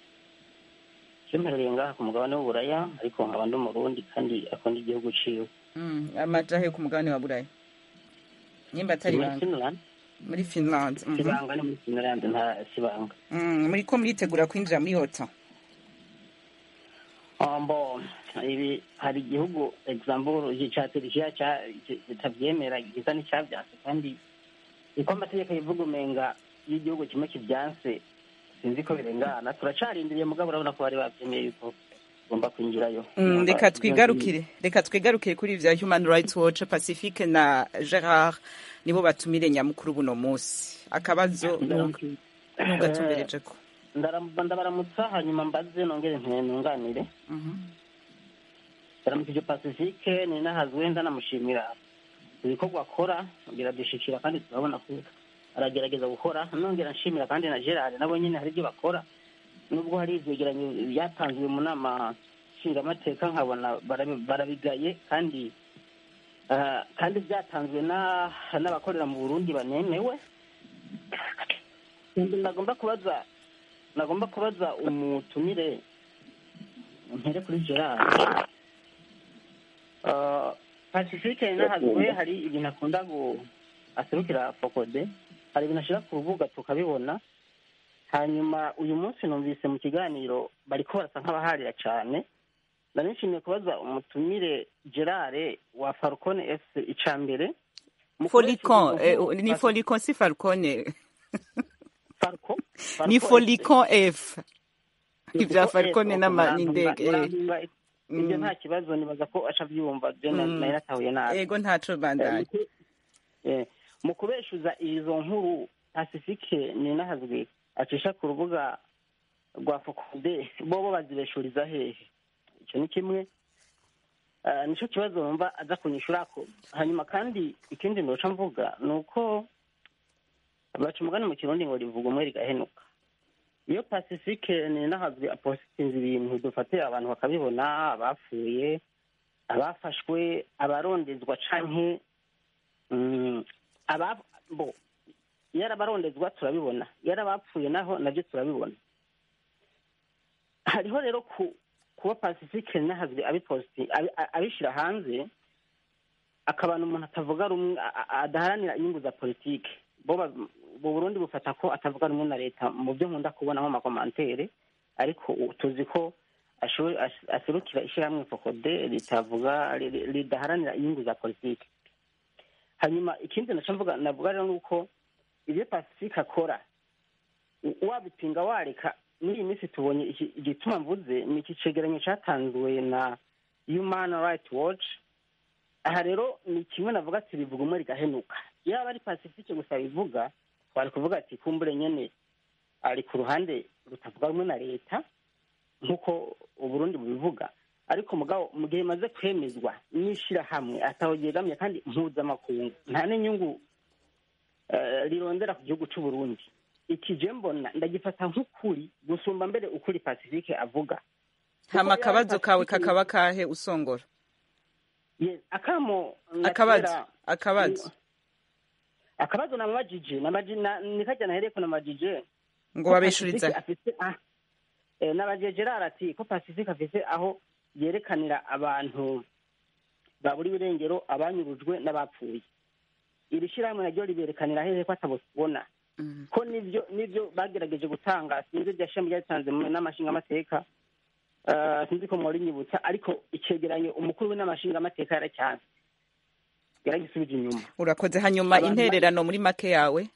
cyemerereye ngaha ku mugabane w'uburaya ariko nkaba ndi umurundi kandi akunda igihugu ciwe Mm, amajahe ku mugabane wa buraya nyimba atari muri banga finland muri finland mhm. sibanga ni muri finland nta sibanga Mm, muri ko muritegura kwinjira muri ota ombo ibi hari igihugu example cya turukiya kitabyemera gisa n'icyabyanse kandi niko amategeko yivuga umenga iyo igihugu kimwe kibyanse sinzi ko birengana turacarindiriye mugabo urabona ko bari babyemeye yuko tugomba kwinjirayo Mm, reka twigarukire reka twigarukire kuri vya human rights watch pacifique na gerard nibo batumire nyamukuru buno munsi akabazo nugatumbereje ko Ndara- ndabaramutsa hanyuma mbaze nongere ntunganire ndaramukije pacifique ni nahazwe ndanamushimira ibikorwa akora biradushikira kandi turabona ko aragerageza gukora nongera nshimira kandi na gerard nabo nyine hari ibyo bakora nubwo hari ivyegeranyo byatanzwe mu nama nshingamateka nkabona barabi- barabigaye kandi ah, kandi byatanzwe na- n'abakorera mu burundi banemewe Ikindi nagomba kubaza nagomba kubaza umutumire mpere kuri gerard Ah, pacifique nahazwe hari ibintu akunda gu aserukira fokode hari ibintu ashyira ku rubuga tukabibona hanyuma uyu munsi numvise mu kiganiro bariko barasa nk'abaharira cyane nari nshimiye kubaza umutumire gerard wa falcone f ica mbere folicon eh, ni folicon si falcone ni folicon f ibya falcone n'ama- n'indege eh. ibyo Mm. nta kibazo nibaza ko aca abyumva je na- Mm. nari natahuye nabi ego ntaco bandanye Eh, mu kubeshuza izo nkuru pacifique ni nahazwe acisha ku rubuga rwa fokode bobo bazibeshuriza hehe icyo ni kimwe Ah, nico kibazo numva aza kunyishurako hanyuma kandi ikindi noca mvuga ni uko baca umugani mu kirundi ngo rivuga umwe rigahenuka iyo pacifique ni nahazwe apositinze ibintu dufate abantu bakabibona abapfuye abafashwe abarondezwa canke mm, aba bo yarabarondezwa turabibona yarabapfuye naho nabyo turabibona hariho rero ku kuba pacifique nahazwe abiposti abi- a- abishyira hanze akabana umuntu atavuga rumwe a- a- adaharanira inyungu za politike bo ba- bu burundi bufata ko atavuga rumwe na leta mu byo nkunda kubonamo amakomantere ariko u- tuzi ko asho- as- aserukira ishyirahamwe fokode ritavuga ri- ri- ridaharanira inyungu za politike hanyuma ikindi naco mvuga navuga rero nuko ibyo pacifique akora u- wabipinga wareka muri iyi minsi tubonye iki- igituma mvuze ni iki cegeranyo catanzwe na human right watch aha rero ni kimwe navuga ati rivuga umwe rigahenuka yaba ari pacifique gusa bivuga twari kuvuga ati kumbure nyene ari ku ruhande rutavuga rumwe na leta nk'uko uburundi bubivuga ariko mugabo mu gihe bimaze kwemezwa n'ishyirahamwe ataho ryegamye kandi mpuzamakungu nta n'inyungu eh, rirondera ku gihugu cy'u Burundi iki je mbona ndagifata nk'ukuri gusumba mbere ukuri pacifique avuga hama Kuko akabazo yari kawe Pacifique- kakaba kahe usongora Yes, akamo akabazo natera- akabazo akabazo namabajije namaji- na- nikajya nahereko namajije ngo ko babeshuriza Pacifique afise ah, eh, nabajije Gerard ati ko pacifique afise aho yerekanira abantu babura irengero abanyurujwe n'abapfuye iri shyirahamwe naryo riberekanira hehe ko atabona ko nibyo nibyo bagerageje gutanga sinzi iryo shami ryatanze mu n'amashingamateka Eh, sinzi ko mwari nyibutsa ariko icegeranyo umukuru w'inamashingamateka yaracyanze yaragisubije inyuma urakoze hanyuma Abantu intererano muri make yawe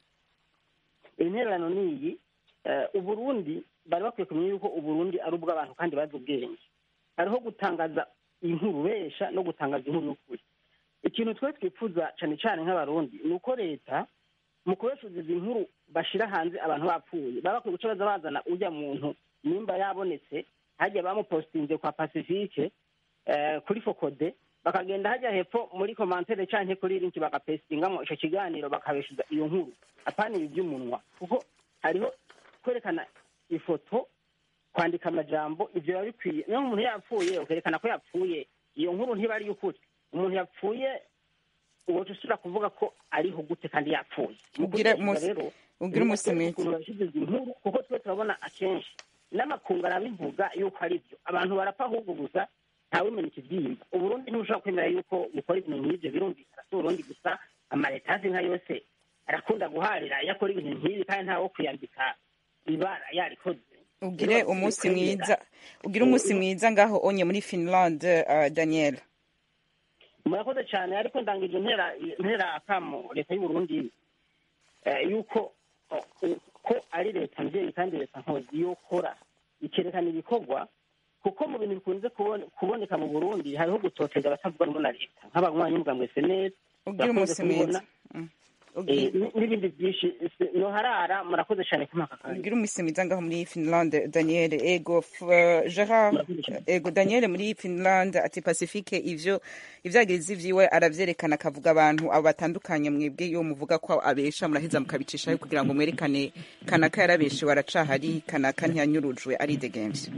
intererano ni iyi eh, uburundi bari bakwiye kumenya yuko uburundi ari ubw'abantu kandi bazi ubwenge hariho gutangaza inkuru besha no gutangaza inkuru y'ukuri ikintu twe twifuza cyane cyane nk'abarundi ni uko leta mu kubeshuza izi nkuru bashira hanze abantu bapfuye baba bakwiye guca baza bazana ujya muntu nimba yabonetse hajya bamupositinze kwa pacifique eh, kuri fokode bakagenda hajya hepfo muri komantere canke kuri linki bagapesitingamo ico kiganiro bakabeshuza iyo nkuru apana ibi by'umunwa kuko hariho kwerekana ifoto kwandika amajambo ivyo biba bikwiye niyo umuntu yapfuye ukerekana ko yapfuye iyo nkuru ntiba ari iy'ukuri umuntu yapfuye uwoca usubira kuvuga ko ariho gute kandi yapfuye Mu Ugire kubeshuza umunsi- rero, ugire umunsi niba mwiza. ukuntu babishize izi nkuru kuko twe turabona akenshi n'amakungu arabivuga yuko ari byo abantu barapfa ahubwo gusa ntawemera ikibyimba uburundi ntibushobora kwemera yuko bukora ibintu nk'ibyo birumvikana si uburundi gusa amaleta azi nka yose arakunda guharira iyo akora ibintu nk'ibi kandi ntawe wo kwiyambika ibara yarikoze ugire umunsi mwiza ugire umunsi mwiza ngaho onye muri finland uh, daniel murakoze cyane ariko ndangije ntera ntera akamo leta y'uburundi eh, yuko oh, ko ari leta mbyeyi kandi leta nkozi yokora ikerekana ibikorwa kuko mu bintu bikunze kubone- kuboneka mu burundi hariho gutoteza abatavuga rumwe na leta nk'abanywanyi mbwa mwese neza ugire umunsi mwiza Mm. Eh, Ugire- n- n'ibindi byinshi se- noharara murakoze cyane kumaka kandi ugire umunsi mwiza ngaho muri finland daniel ego f- uh, gerard ego daniel muri finland ati pacifique ivyo ivyagirizi vyiwe aravyerekana akavuga abantu abo batandukanye mwebwe iyo muvuga ko abesha muraheza mukabicishayo kugira ngo mwerekane kanaka yarabeshewe aracahari kanaka ntiyanyurujwe aridegemvye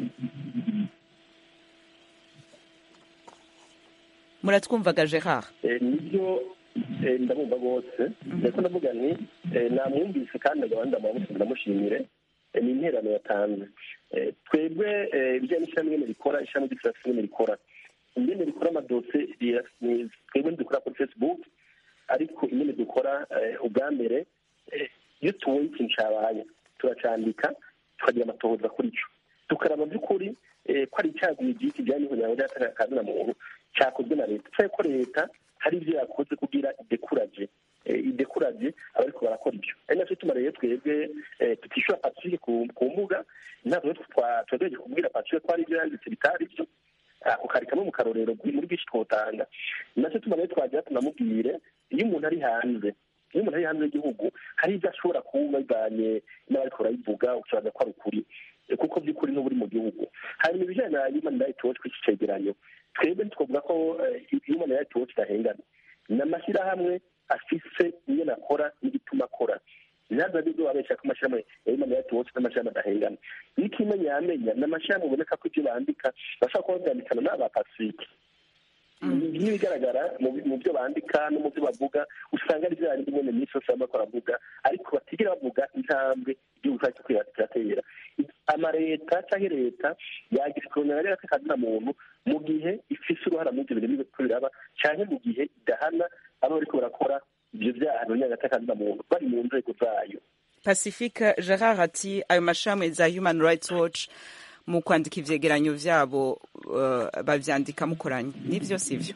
muratwumvaga gerard Eh, nibyo eh, ndabumva rwose ndetse ndavuga nti eh, namwumvise kandi agabanda ndamumusaba ndamushimire Eh, ni interano yatanze Eh, twebwe eh, ibijyanye n'ishami nyene rikora ishami ry'ifirasi nyene rikora ingene rikora amadose ria- ni- twebwe ntidukora kuri facebook ariko ingene dukora eh, ubwa mbere eh, iyo tubonye ikintu cabaye turacandika tukagira amatohoza kuri co tukaraba by'ukuri eh, ko ari icyaguye igihe kijyanye n'ihuriro ry'akazina muntu cyakozwe na leta cyangwa ko leta hari ibyo yakoze kugira idekuraje eh, idekuraje abariko barakora ibyo ari nacyo tuma rero twebwe eh, tutishyura pacifique ku ku mbuga ntabwo twagerageje kubwira pacifique ko hari ibyo yanditse bitari byo ako kari kamwe mu karorero bwi- muri bwinshi twotanga nacyo tuma rero twagira tunamubwire iyo umuntu ari hanze iyo umuntu ari hanze y'igihugu hari ibyo ashobora kuba bivanye n'abariko barabivuga ukibaza ko ari ukuri Eh, kuko by'ukuri n'ubu uri mu gihugu hanyuma ibijyanye na human rights watch kw'iki cegeranyo twebwe ntitwavuga ko eh, human rights watch idahengana ni amashyirahamwe afise ingene akora n'igituma akora ntabwo ari byo babeshya ko amashyirahamwe ya human rights watch n'amashyirahamwe adahengana n'ikimenya yamenya ni amashyirahamwe uboneka ko ibyo bandika bashobora kuba babyandikana n'aba pacifique n'ibigaragara mu bi- mu byo bandika no mu byo bavuga usanga ari bya bindi nyine minsi yose baba bariko baravuga ariko batigera bavuga intambwe igihugu cyacu kiriko kiratera amaleta cyangwa leta yagira ikorana rero akazina muntu mu gihe ifise uruhara muri ibyo bintu biriko biraba cyangwa mu gihe idahana aba bariko barakora ibyo byaha n'unyagata akazina muntu bari mu nzego zayo pacifique gerard ati ayo mashami za human rights watch mu kwandika ivyegeranyo vyabo uh, bavyandika mukoranye nivyo sivyo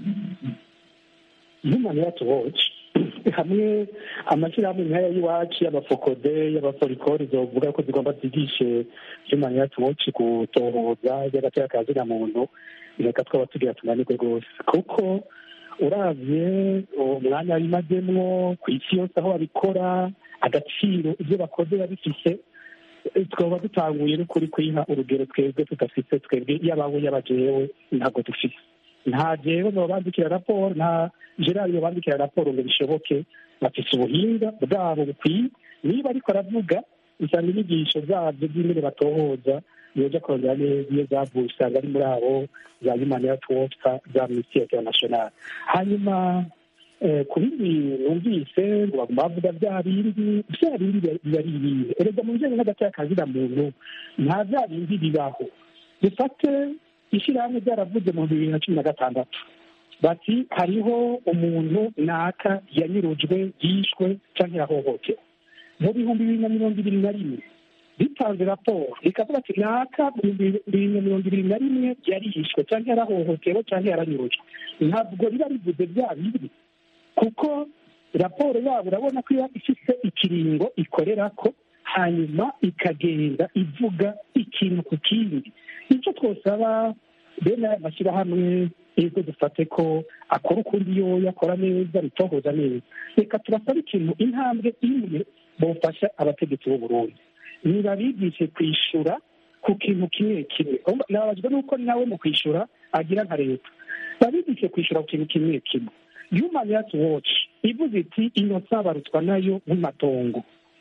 human rights watch hamwe amashyirahamwe nk'aya y'iwacu y'abafokode y'abaforikori zovuga ko zigomba zigishe human rights watch gutohoza ry'agateka ka zina muntu reka twaba tugira tunanirwe rwose kuko uravye umwanya bimazemwo ku isi yose aho babikora agaciro ibyo bakoze biba bifise twaba dutanguye n'ukuri kwiha urugero twebwe tudafite twebwe yabawe yabajewe ntabwo dufite nta jewe babandikira raporo nta gerard babandikira raporo ngo bishoboke bafite ubuhinga bwabo bukwiye niba ariko aravuga usanga inyigisho zabyo by'ingene batohoza yoja kongera neza iyo zavuye usanga ari muri abo za human health watch za ministeri international hanyuma ku bindi numvise ngo baguma bavuga bya bindi bya bindi biba ari ibindi erega mu bijyanye n'agati kazina muntu nta bya bindi bibaho dufate ishyirahamwe ryaravuze mu bibiri na cumi na gatandatu bati hariho umuntu naka yanyurujwe yishwe cyangwa yahohotewe mu bihumbi bibiri na mirongo ibiri na rimwe ritanze raporo rikavuga ati naka mu bibiri na mirongo ibiri na rimwe yarishwe cyangwa yarahohotewe cyangwa yaranyurujwe ntabwo riba rivuze bya bindi kuko raporo yabo urabona ko iba ifite ikiringo ikorera ko hanyuma ikagenda ivuga ikintu ku kindi icyo twosaba bene aya mashyirahamwe yego dufate ko akora ukundi yoya akora neza bitohoza neza reka turasabe ikintu intambwe imwe bufasha abategetsi b'u Burundi niba bigishe kwishyura ku kintu kimwe kimwe nababajwe n'uko nawe mu kwishyura agira nka leta babigishe kwishyura ku kintu kimwe kimwe human rights watch ivuze iti inosa barutwa nayo nk'amatongo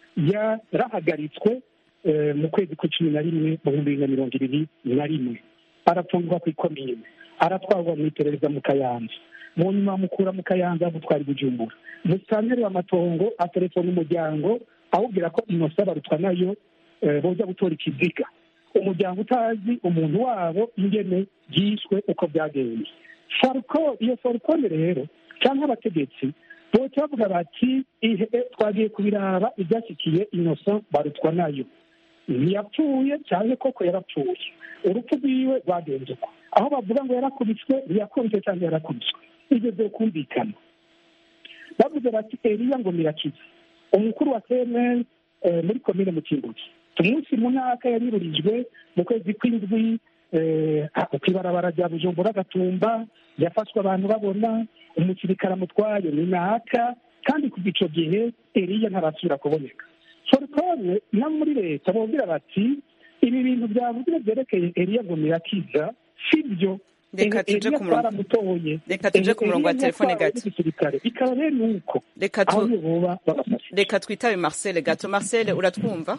yarahagaritswe mu kwezi kwa cumi na rimwe mu bihumbi bibiri na mirongo ibiri na rimwe arafungwa ku ikomine aratwarwa mu iperereza mu kayanza mu nyuma bamukura mu kayanza gutwara ibijumbura musitanteri w'amatongo atelefona umuryango awubwira ko inosa barutwa nayo boza gutora ikiziga umuryango utazi umuntu wabo ingene yishwe uko byagenze farco iyo farcone rero cyangwa abategetsi bose bavuga bati twagiye kubiraba ibyashyikiye inoso barutwa nayo ntiyapfuye cyangwa koko yarapfuye urupfu rwiwe rwagenze uko aho bavuga ngo yarakubiswe ntiyakubiswe cyangwa yarakubiswe ibyo byo kumvikana bavuze bati eriya ngo mirakiza umukuru wa cnn muri komine mutimbuzi umunsi mu mwaka yanyururijwe mu kwezi kw'indwi ku ibarabara rya bujumbura agatumba yafashwe abantu babona umusirikare amutwaye ni naka kandi kuva icyo gihe eriya ntarasubira kuboneka forukone no muri leta bumvira bati ibi bintu byavuzwe byerekeye eriya ngo mirakiza si byo reka tuje ku murongo reka tuje ku murongo wa telefone gato bikaba bene uko reka tu reka twitabe marcel gato marcel uratwumva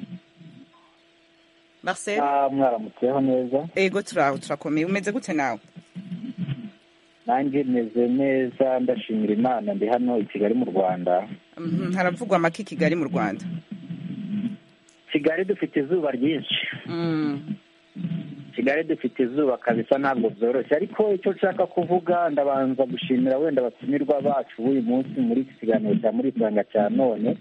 marcel mwaramutseho neza ego turaho turakomeye umeze gute nawe nanjye meze neza ndashimira imana ndi hano i kigali mu rwanda haravugwa amaki kigali mu rwanda kigali dufite izuba ryinshi kigali dufite izuba kabisa ntabwo byoroshye ariko icyo nshaka kuvuga ndabanza gushimira wenda abatumirwa bacu b'uyu munsi muri iki kiganiro cya muri isanga cya none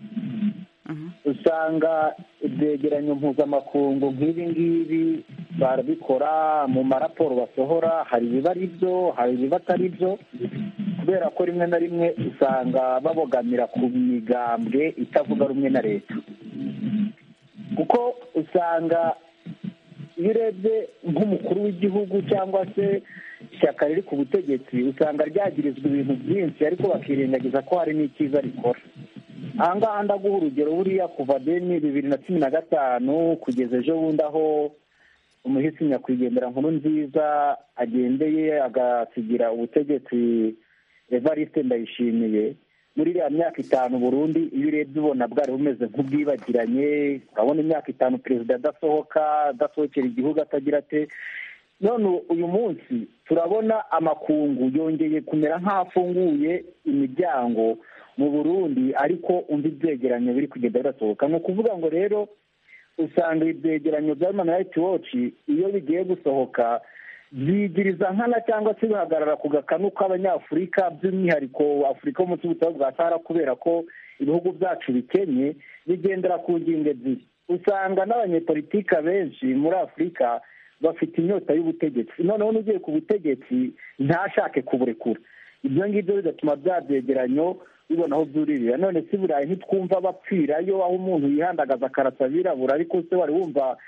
usanga ibyegeranyo mpuzamakungu nk'ibi ngibi barabikora mu maraporo basohora hari ibiba ari byo hari ibiba atari byo kubera ko rimwe na rimwe usanga babogamira ku migambwe itavuga rumwe na leta kuko usanga iyo urebye nk'umukuru w'igihugu cyangwa se ishyaka riri ku butegetsi usanga ryagirizwa ibintu byinshi ariko bakirengagiza ko hari n'icyiza rikora aha ngaha ndaguha urugero buriya kuva deni bibiri na cumi na gatanu kugeza ejo bundi aho umuhisi nyakwigendera nkuru nziza agendeye agasigira ubutegetsi evariste ndayishimiye muri iriya myaka itanu burundi iyo urebye ubona bwari bumeze nk'ubwibagiranye urabona imyaka itanu perezida adasohoka adasohokera igihugu atagira ate none uyu munsi turabona amakungu yongeye kumera nk'afunguye imiryango mu burundi ariko undi byegeranyo biri kugenda birasohoka ni ukuvuga ngo rero usanga ibi byegeranyo bya human rights watch iyo bigiye gusohoka byigiriza nkana cyangwa se bihagarara ku gakanu k'abanyafurika by'umwihariko afurika yo munsi y'ubutaka bwa sahara kubera ko ibihugu byacu bikennye bigendera ku ngingo ebyiri usanga n'abanyepolitika benshi muri afurika bafite inyota y'ubutegetsi noneho n'ugiye ku butegetsi ntashake kuburekura ibyo ngibyo bigatuma bya byegeranyo bibona aho byuririra none si burayi ntitwumva bapfirayo aho umuntu yihandagaza akarasa abirabura ariko se wari wumva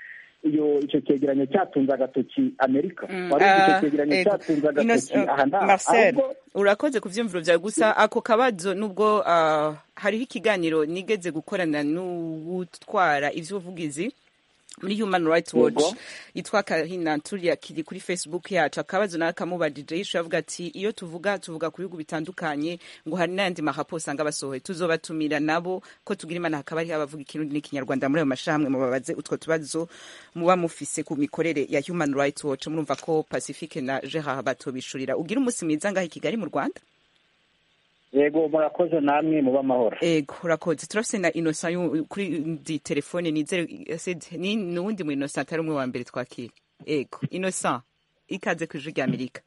iyo icyo cyegeranyo cyatunze agatoki amerika Mm, wari uzi icyo ah, cyegeranyo ego. cyatunze Ino- agatoki uh, aha n'aha Marcel ahubwo urakoze ku vyumviro vyawe gusa ako kabazo nubwo ah, hariho ikiganiro nigeze gukorana n'uwutwara ivy'ubuvugizi muri human rights watch Yego. yitwa kahina turiya kiri kuri facebook yacu akabazo nawe kamubajije yishuye avuga ati iyo tuvuga tuvuga ku bihugu bitandukanye ngo hari n'ayandi mahapo usanga basohoye tuzobatumira nabo ko tugira imana hakaba hariho abavuga ikirundi n'ikinyarwanda muri ayo mashamwe mubabaze utwo tubazo muba mufise ku mikorere ya human rights watch murumva ko pacifique na gerard batobishurira ugira umunsi mwiza ngaho i kigali mu rwanda yego murakoze namwe muba amahoro ego urakoze turafise na innocent yu- kuri ndi telefone nizere Sid, ni nuwundi mu innocent atari umwe wa mbere twakira ego innocent ikaze ku ijwi rya amerika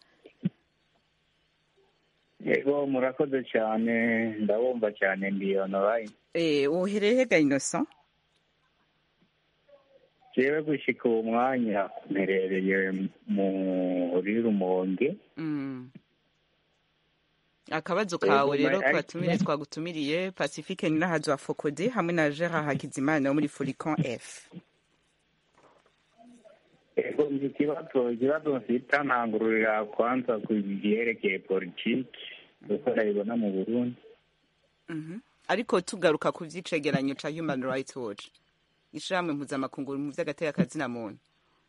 yego murakoze cyane ndabumva cyane ndi online eh wohereye hega innocent jewe gushika uwo mwanya mperereye muri rumonge mm. akabazo Ego, kawe ma- rero ariko- twatumire twagutumiriye pacifique ninahazo wa fokode hamwe na gerard hakizimana wo muri furicon f ego nzi ikibazo ikibazo mfita ntangururira kwanza ku byerekeye politiki uko ndabibona mu burundi Mhm. ariko tugaruka ku vy'icegeranyo ca human rights watch ishirahamwe mpuzamakungu mu vy'agaterekazina muntu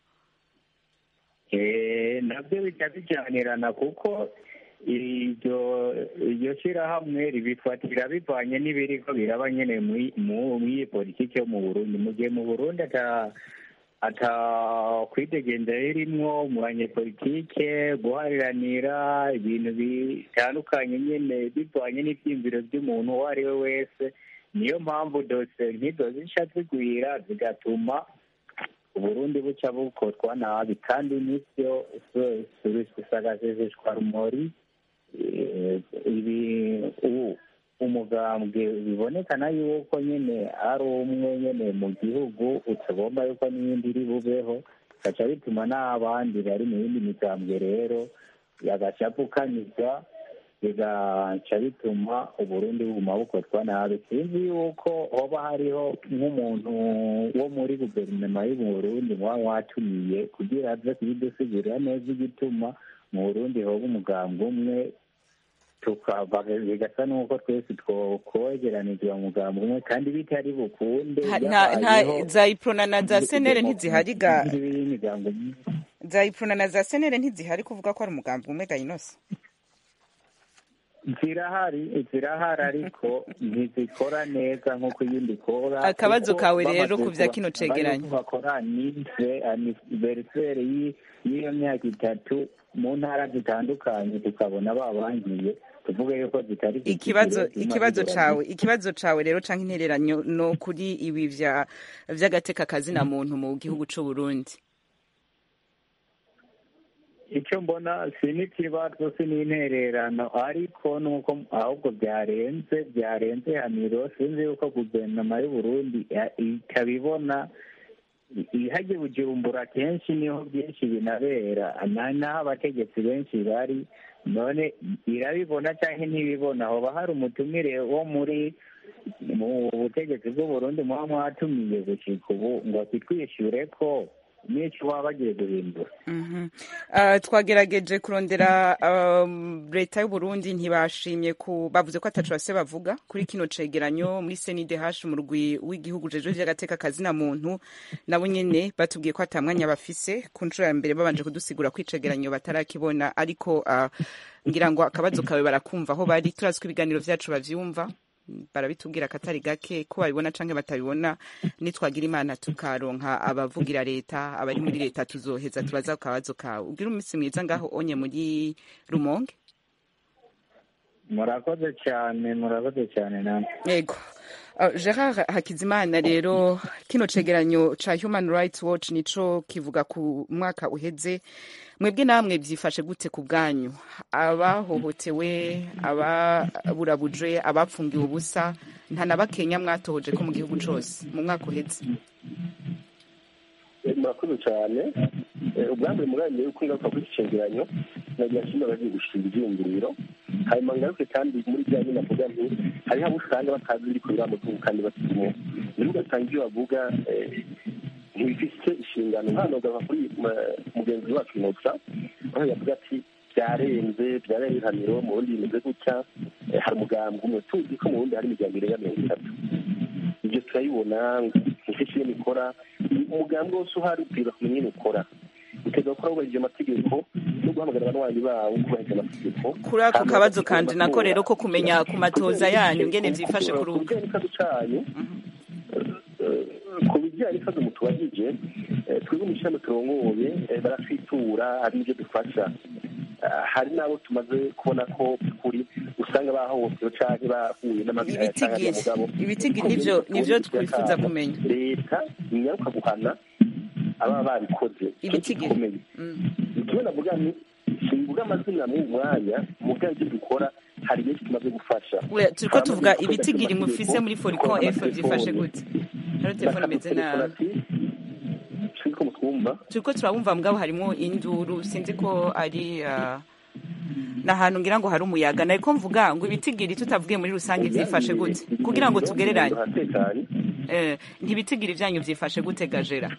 Eh, nabyo bijya bijyanirana kuko iryo iryo shyirahamwe ribifatira bivanye n'ibiriko biraba nyene muri mu- muri iyi politiki yo mu burundi mu gihe mu burundi ata ata kwidegenza ririmwo mu banyepolitike guhariranira ibintu bitandukanye nyene bivanye n'ivyiyumviro vy'umuntu uwo ari we wese niyo mpamvu dose nk'izo zica zigwira zigatuma uburundi buca bukorwa nabi kandi nivyo susagazezeshwa rumori eh, ibi u- umugambwe bibonekana yuko nyene ari umwe nyene mu gihugu utagomba yuko n'iyindi iri bubeho gaca bituma n'abandi bari mu yindi migambwe rero yagacapukanizwa bigaca bituma uburundi buguma bukorwa nabi sinzi yuko hoba hariho nk'umuntu wo muri guverinoma y'uburundi muba mwatumiye kugira aze kubidusigurira neza igituma mu burundi hoba umugambwe umwe tukava bigasa n'uko twese twokwegeranizwa mu mugambwe umwe kandi bitari bukunde nta nta- nta- za iprona na za senere ntizihari ga imigambo myinshi za iprona na za senere ntizihari kuvuga ko ari umugambi umwe ga inosa zirahari zirahari ariko ntizikora neza nk'uko iyindi ikora Akabazo kuko kawe rero bamaze ku vya kuba- kino cegeranyo. bari bakora aniveriseri y'iyo myaka itatu mu ntara zitandukanye tukabona babangiye tuvuge yuko zitari ku ikibazo kigero ikibazo cy'amajyambere. cawe ikibazo cawe rero canke intereranyo no kuri ibi vya vy'agateka kazina muntu mu gihugu c'u Burundi icyo mbona si n'ikibazo si n'intererano ariko nuko ahubwo byarenze byarenze haniro sinzi yuko guverinoma y'u Burundi ya- ikabibona ihajye bujumbura kenshi niho byinshi binabera na- naho abategetsi benshi bari none irabibona cyangwa ntibibona hoba hari umutumire wo muri mu butegetsi bw'u Burundi muba mwatumiye gushika ubu ngo kitwishyure ko n'icyo baba bagiye guhindura Mhm. Ah, twagerageje kurondera um, leta y'u Burundi ntibashimye ku bavuze ko atacu base bavuga kuri kino cegeranyo muri CNDH mu rugwi w'igihugu jeje vy'agateka kazina muntu nabo nyene batubwiye ko atamwanya bafise ku nshuro ya mbere babanje kudusigura ko icegeranyo batarakibona ariko ah, ngira ngo akabazo kawe barakumva aho bari turazi ko ibiganiro vyacu bavyumva barabitubwira akatari gake ko babibona canke batabibona nitwagira imana tukaronka abavugira leta abari muri leta tuzoheza tubaza ku kabazo kawe ugira umunsi mwiza ngaho onye muri rumonge murakoze cyane murakoze cyane namwe yego Uh, gerard hakizimana rero kino cegeranyo ca human rights watch nico kivuga ku mwaka uheze mwebwe namwe vyifashe gute ku bwanyu abahohotewe ababurabuje abapfungiwe ubusa nta na bakenya mwatohoje ko mu gihugu cose mu mwaka uheze Eh, murakoze cyane Eh, ubwa mbere muramenye yuko ingaruka kuri iki cegeranyo nagira nshimira abagiye gushinga ivyiyumviro hanyuma ngaruke kandi muri bya nyine navuga nti hariho abo usanga batazi ibiri kubera mu gihugu kandi bakirimo niho ugasanga ibyo bavuga eh, ntibifite inshingano hano gava kuri ma- mugenzi wacu inosa aho yavuga ati byarenze byarenze ihaniro mu bundi bimeze gutya Eh, hari umugambi umwe tuzi ko mu bundi hari imiryango irenga mirongo itatu ibyo turabibona nk'icyo iyo ikora umugambi wose uhari ubwira kumenya ingene ukora utegeka gukora wubahirije amategeko no guhamagarira abanywanyi bawo kubahiriza amategeko kuri ako kabazo kandi nako rero ko kumenya ku matoza yanyu ngene vyifashe ku rubuga bijyanye n'ikibazo cyanyu eh, ku bijyanye n'ikibazo mutubajije eh, twebwe mu ishami turongoye eh, baratwitura hari n'ibyo dufasha Ah, hari n'abo tumaze kubona ko kuri usanga bahohotewe canke bahuye n'amagara canke Ibitigiri. n'amugabo Ibitigiri nivyo- nivyo twifuza kumenya. leta ntiyaruka guhana ababa babikoze Ibitigiri. gikomeye ikibazo navuga ni simvuga amazina mu mwanya mu byo ibyo dukora hari benshi tumaze gufasha We, turiko tuvuga ibitigiri mufise muri foricon f vyifashe gute hariho telefone imeze nabi siniko mutwumva turiko turabumva mugabo harimwo induru sinzi ko ari ah, ni ahantu ngira ngo hari umuyaga nariko mvuga ngo ibitigiri tutavugiye muri rusange vyifashe gute kugira ngo tugereranye hatekanye Eh, ntibitigiri vyanyu vyifashe gute gajera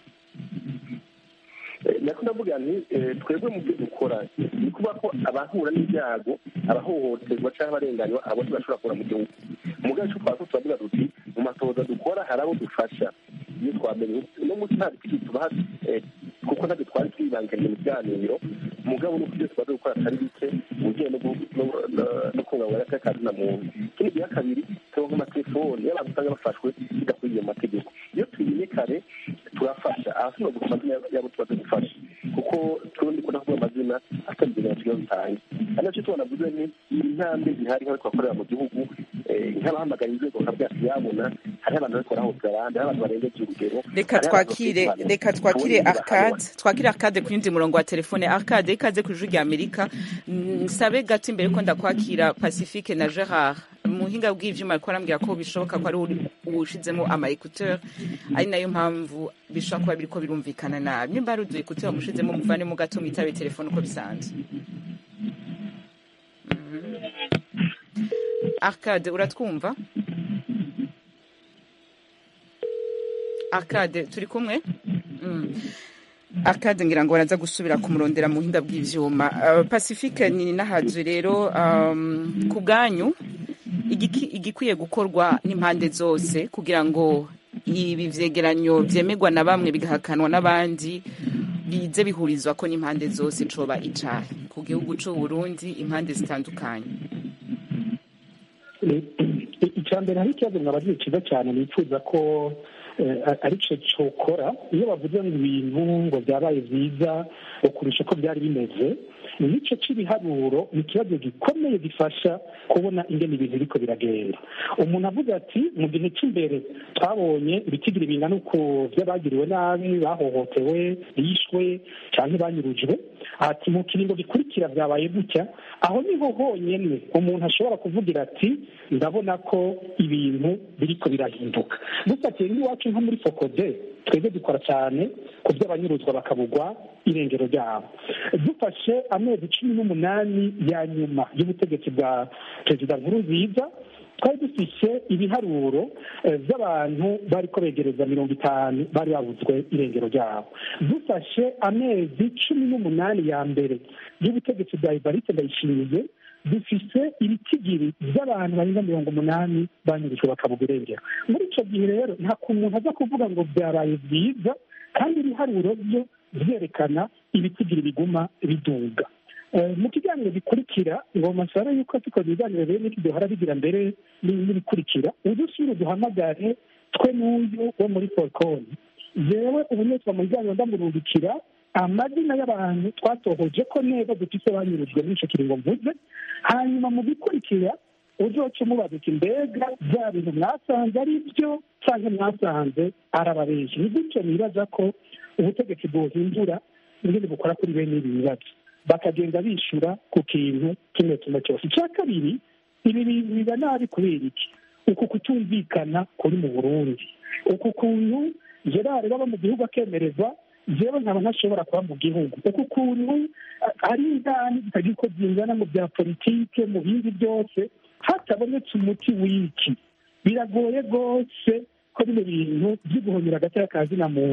Eh, nako ndavuga nti eh, twebwe mu byo dukora ni kuvuga ko abahura n'ibyago abahohoterwa cyangwa abarenganywa abo ntibashobora kubura mu gihugu umugabo icyo twaba turavuga duti mu matoza dukora hari abo dufasha iyo twamenye no munsi nta biti tubaha eh, kuko ntabwo twari twibanganye mu biganiro umugabo nuko ibyo tumaze gukora atari bike mu bijyanye no gu- no- no- no kubungabunga agateka na muntu ikindi gihe kabiri turonka amatelefoni y'abantu usanga bafashwe bidakwiriye mu mategeko iyo tubimenye kare turafasha ahasubira gusa amazina yabo tumaze gufasha kuko turundi ko nakuvuga amazina atari ibintu tugiye bitange ari nacyo tubona vuze ni intambwe zihari nk'aho twakorera mu gihugu eh, nk'abahamagara inzego bakabwira ati yabona hariho abantu bariko barahotera abandi hariho abantu barengeje urugero reka hariho abantu twakire bafite reka impano. twakire Abo ni arcade twakire arcade ku yundi murongo wa telefone arcade ikaze ku ijwi rya amerika nsabe gato imbere ko ndakwakira pacifique na gerard mu buhinga bw'ivyuma ariko arambwira ko bishoboka ko ari uri- uwushizemo ama écouteur ari nayo mpamvu bishobora kuba biriko birumvikana nabi nimba ari udu écouteur mushizemo muvanemo gato mwitabe telefone uko bisanzwe Mhm. arcade uratwumva arcade turi kumwe Mm. arcade ngira ngo baraza gusubira kumurondera mu buhinga bw'ivyuma uh, pacifique ni nahaje rero um, ku bwanyu igiki- igikwiye gukorwa n'impande zose kugira ngo ibi vyegeranyo vyemerwa na bamwe bigahakanwa n'abandi bize bihurizwa ko n'impande zose coba icahe ku gihugu c'u Burundi impande zitandukanye icya mbere hari ikibazo mwabagiye cyiza cyane nifuza ko eh, ari cyo cyokora iyo bavuze ngo ibintu ngo byabaye byiza ngo kurusha uko byari bimeze nicyo cy'ibiharuro ni ikibazo gikomeye gifasha kubona ingene ibintu biriko biragenda umuntu avuga ati mu gihe cy'imbere twabonye ibitigiri bingana uku by'abagiriwe nabi bahohotewe bishwe cyangwa banyurujwe ati mu kiringo gikurikira byabaye gutya aho niho honyine umuntu ashobora kuvugira ati ndabona ko ibintu biriko birahinduka dufatiye nk'iwacu nko muri fokode twebwe dukora cyane ku by'abanyuruzwa bakabugwa irengero ryabo dufashe amezi cumi n'umunani ya nyuma y'ubutegetsi bwa perezida nkurunziza twari dufise ibiharuro eh, by'abantu bariko begereza mirongo itanu bari babuzwe irengero ryabo dufashe amezi cumi n'umunani ya mbere y'ubutegetsi bwa ivariste ndayishimiye dufise ibitigiri by'abantu barenga mirongo umunani banyurujwe bakabuga irengero muri icyo gihe rero nta kuntu umuntu aza kuvuga ngo byabaye byiza kandi ibiharuro byo byerekana ibitigiri biguma biduga Eh, mu kiganiro gikurikira ngoma nsaba yuko tukoze ibiganiro rero n'iki duhora bigira mbere n'ibikurikira udusubire duhamagare twe n'uyu wo muri forcon jewe ubu nitwa mu biganiro ndamurungikira amazina y'abantu twatohoje ko neza dufise banyurujwe muri ico kiringo mvuze hanyuma mu bikurikira uzoca umubaza uti mbega bya bintu mwasanze ari byo canke mwasanze arababenshi ni gutyo nibaza ko ubutegetsi bwohindura ingene bukora kuri bene ibi bibazo bakagenda bishura ku kintu kimwe kimwe cyose icya kabiri ibi bintu biba nabi kubera iki uku kutumvikana kuri mu burundi uku kuntu gerard baba mu gihugu akemererwa jewe nkaba ntashobora kuba mu gihugu uku kuntu a- ari indani zitagira uko zingana mu bya politike mu bindi byose hatabonetse umuti w'iki biragoye rwose ko bino bintu byo guhonyera agateka ka zina muntu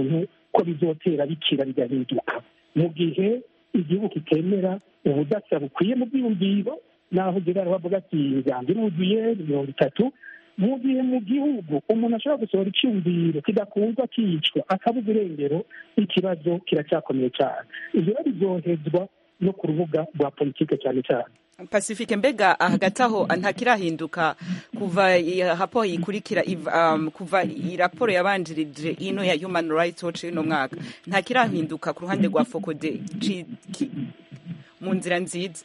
ko bizotera bikira bigahinduka mu gihe igihugu kitemera ubudasa bukwiye mu byiyumviro naho gerard bavuga ati imigambi iruzuye mirongo itatu mu gihe mu gihugu umuntu ashobora gusohora icyumviro kidakunzwe akicwa akabuza irengero ikibazo kiracyakomeye cyane ibyo rero biryohezwa no ku rubuga rwa politike cyane cyane pacifique mbega hagati aho ntakirahinduka kuva hapo yikurikira um, kuva iyi raporo yabanjirije ino ya human rights watch y'uno mwaka ntakirahinduka ku ruhande rwa fokode mu nzira nziza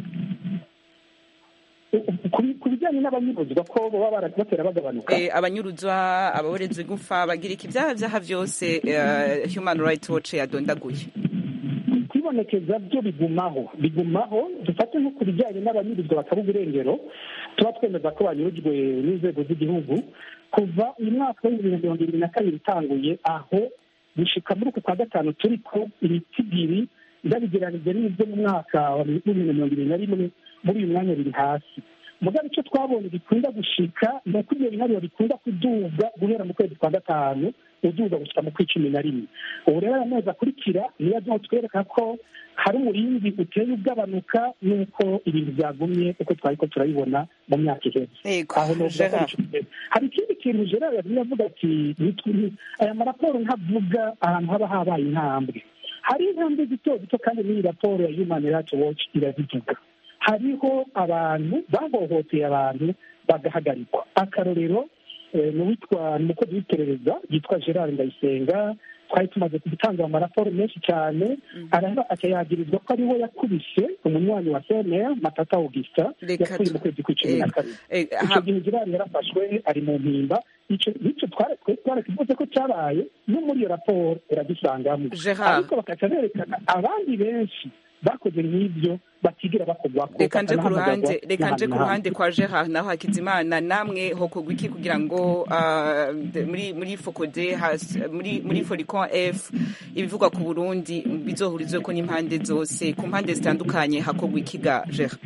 ku bijyanye n'abanyuruzwa ko baba batera bagabanuka abanyuruzwa ababorezwa igufa bagira iki ibyaha byaha byose human rights watch yadondaguye kwibonekeza byo bigumaho bigumaho dufate nko ku bijyanye n'abanyuruzwa bakabuga irengero tuba twemeza ko banyurujwe n'inzego z'igihugu kuva uyu mwaka w'ibihumbi bibiri na mirongo irindwi na kabiri utanguye aho gushika muri uku kwa gatanu turi ko ibiti bibiri ndabigeranije n'ibyo mu mwaka wa bibiri na mirongo irindwi na rimwe muri uyu mwanya biri hasi mugabe icyo twabonye bikunda gushika ni uko ibyo biharuro bikunda kuduga guhera mu kwezi kwa gatanu uduga gushyika mu kw'icumi na rimwe ubu rero aya mezi akurikira niyo azaho twereka ko hari umurinzi uteye ugabanuka n'uko ibintu byagumye uko twari ko turabibona mu myaka iheze hari ikindi kintu gerard yagiye avuga ati aya maraporo ntavuga ahantu haba habaye intambwe hari intambwe zito zito kandi n'iyi raporo ya human rights watch irazivuga hariho abantu bahohoteye abantu bagahagarikwa akarorero ni uwitwa ni umukozi w'iperereza yitwa gerard ndayisenga twari tumaze gutanga amaraporo menshi cyane akayagirizwa ko ariwe yakubise umunywanyi wa cnr matata augustin yapfuye mu kwezi kw'icumi na kabiri icyo gihe gerard yarafashwe ari mu mpimba icyo twarakivuze ko cyabaye no muri iyo raporo uragisangamo ariko bakaca berekana abandi benshi bakoze nk'ibyo batigera bakorwa reka nje ku ruhande reka nje ku ruhande kwa Gerard naho Hakizimana namwe hokogwa iki kugira ngo muri muri Focode muri muri Foricon F ibivugwa ku Burundi bizohurizwe ko n'impande zose ku mpande zitandukanye hakogwa iki ga Gerard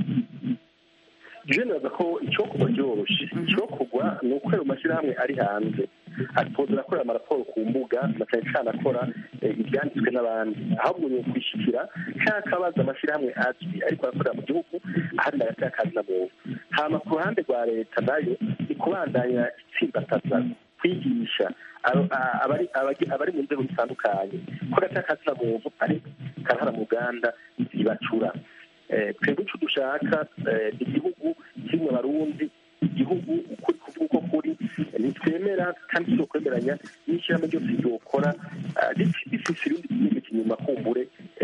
je naza ko icyokorwa cyoroshe icyokorwa ni uko ayo mashyirahamwe ari hanze atozera akorera amaraporo ku mbuga na cyane cyane akora ibyanditswe n'abandi ahubwo ni ukwishyikira cyangwa akabaza amashyirahamwe azwi ariko arakorera mu gihugu ahandi agatera akazi na muntu hama ku ruhande rwa leta nayo ni kubandanya itsimbataza kwigisha abari mu nzego zitandukanye ko agatera akazi na muntu ari karahara mu uganda zibacura twebwe icyo dushaka ni igihugu kirimo abarundi igihugu ukuri kuvuga uko kuri ntitwemera kandi si ukwemeranya n'ishyirahamwe ryose ryokora rifise ibindi byinshi inyuma kumbure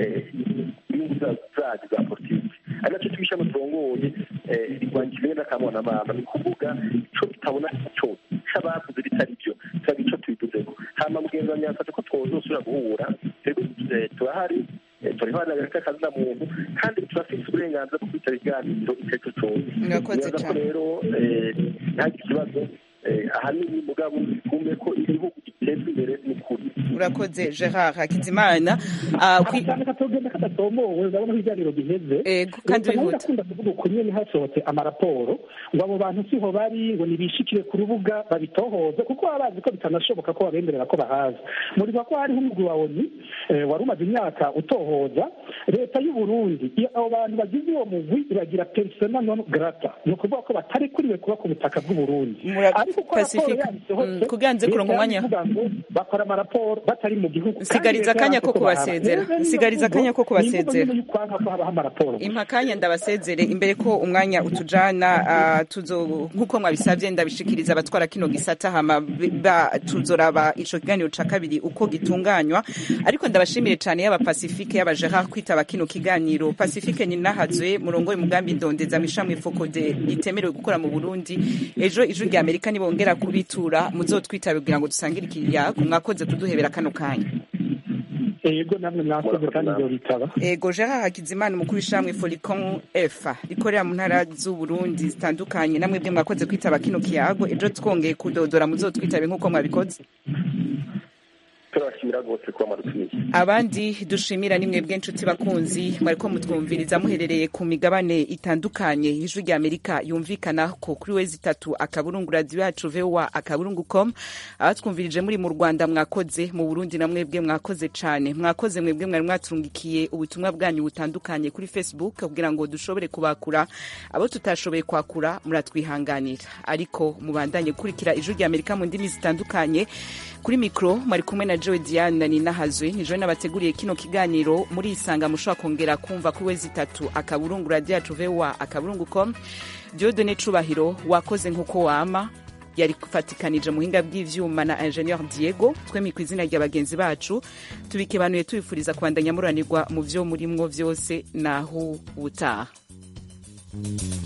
inyungu zacu za politiki ari nacyo tubishyiramo turongoye rirwanya ikimene n'akamwana ni kuvuga ico tutabona cyo c'abavuze bitari byo turaga ico tubivuzeko hama mugenzi wanjye yafashe ko twozosubira guhura twebwe turahari turiho akazi na muntu kandi turafite uburenganzira bwo kwitaba ibiganiro icyo ari cyo cyose murakoze ko rero ntagire ikibazo ahanini mugabo kumve ko igihugu gitezwa imbere n'ukuri urakoze gerard hakizimana cyane katogenda kadatomowe urabona ko ibiganiro giheze kandi bihuta akunda kuvuga uko nyine hasohotse amaraporo ngo abo bantu siho bari ngo nibishikire ku rubuga babitohoze kuko baba bazi ko bitanashoboka ko babemerera ko bahaza muribuka ko hariho umugwi wa oni wari umaze imyaka utohoza leta y'u Burundi abo bantu bagize uwo mugwi iragira persona non grata ni ukuvuga ko batarekuriwe kuba ku butaka bw'u Burundi ariko ko raporo yabisohotse kuganze kuronka umwanya bakora amaraporo batari mu gihugu sigariza akanya ko kubasezera sigariza akanya ko kubasezera amaraporo impakanya ndabasezere imbere ko umwanya utujana tuzo nkuko mwabisabye ndabishikiriza abatwara kino gisata hama tuzoraba ico kiganiro ca kabiri uko gitunganywa ariko ndabashimire cyane yaba Pacifique yaba Gerard kwitaba kino kiganiro Pacifique ni nahazwe murongo umugambi ndondeza mishamwe fokode itemerewe gukora mu Burundi ejo ijuru rya Amerika nibongera kubitura muzotwitabe kugira ngo dusangire ikiriya mwakoze kuduhebera kano kanya ego namwe mwakoze kandi ibyo bitaba ego Gerard Hakizimana umukuru w'ishamwe Folicon F rikorera mu ntara z'u Burundi zitandukanye namwe bwe mwakoze kwitaba kino kiyago ejo twongeye kudodora muzotwitabe nk'uko mwabikoze turabashimira rwose kuba mwadutumiye abandi dushimira ni mwebwe nshuti bakunzi mwariko mutwumviriza muherereye ku migabane itandukanye ijwi rya amerika yumvikana ko kuri wezi itatu akaburungu radiyo yacu voa akaburungu com abatwumvirije muri mu rwanda mwakoze mu burundi na mwebwe mwakoze cane mwakoze mwebwe mwari mwaturungikiye ubutumwa bwanyu butandukanye kuri facebook kugira ngo dushobore kubakura abo tutashoboye kwakura muratwihanganira ariko mubandanye gukurikira ijwi rya amerika mu ndimi zitandukanye kuri mikoro mwari kumwe na joe diane ninahazwe nijoro nabateguriye kino kiganiro muri isanga mushobora kongera kumva kuri wezi itatu akaburungu radiyo yacu voa akaburungu com diodone cubahiro wakoze nk'uko wama yari gufatikanije muhinga bw'ivyuma na ingenieur diego twemi ku izina rya bagenzi bacu tubikebanuye tubifuriza kubandanya muranirwa mu vyo murimwo vyose naho ubutaha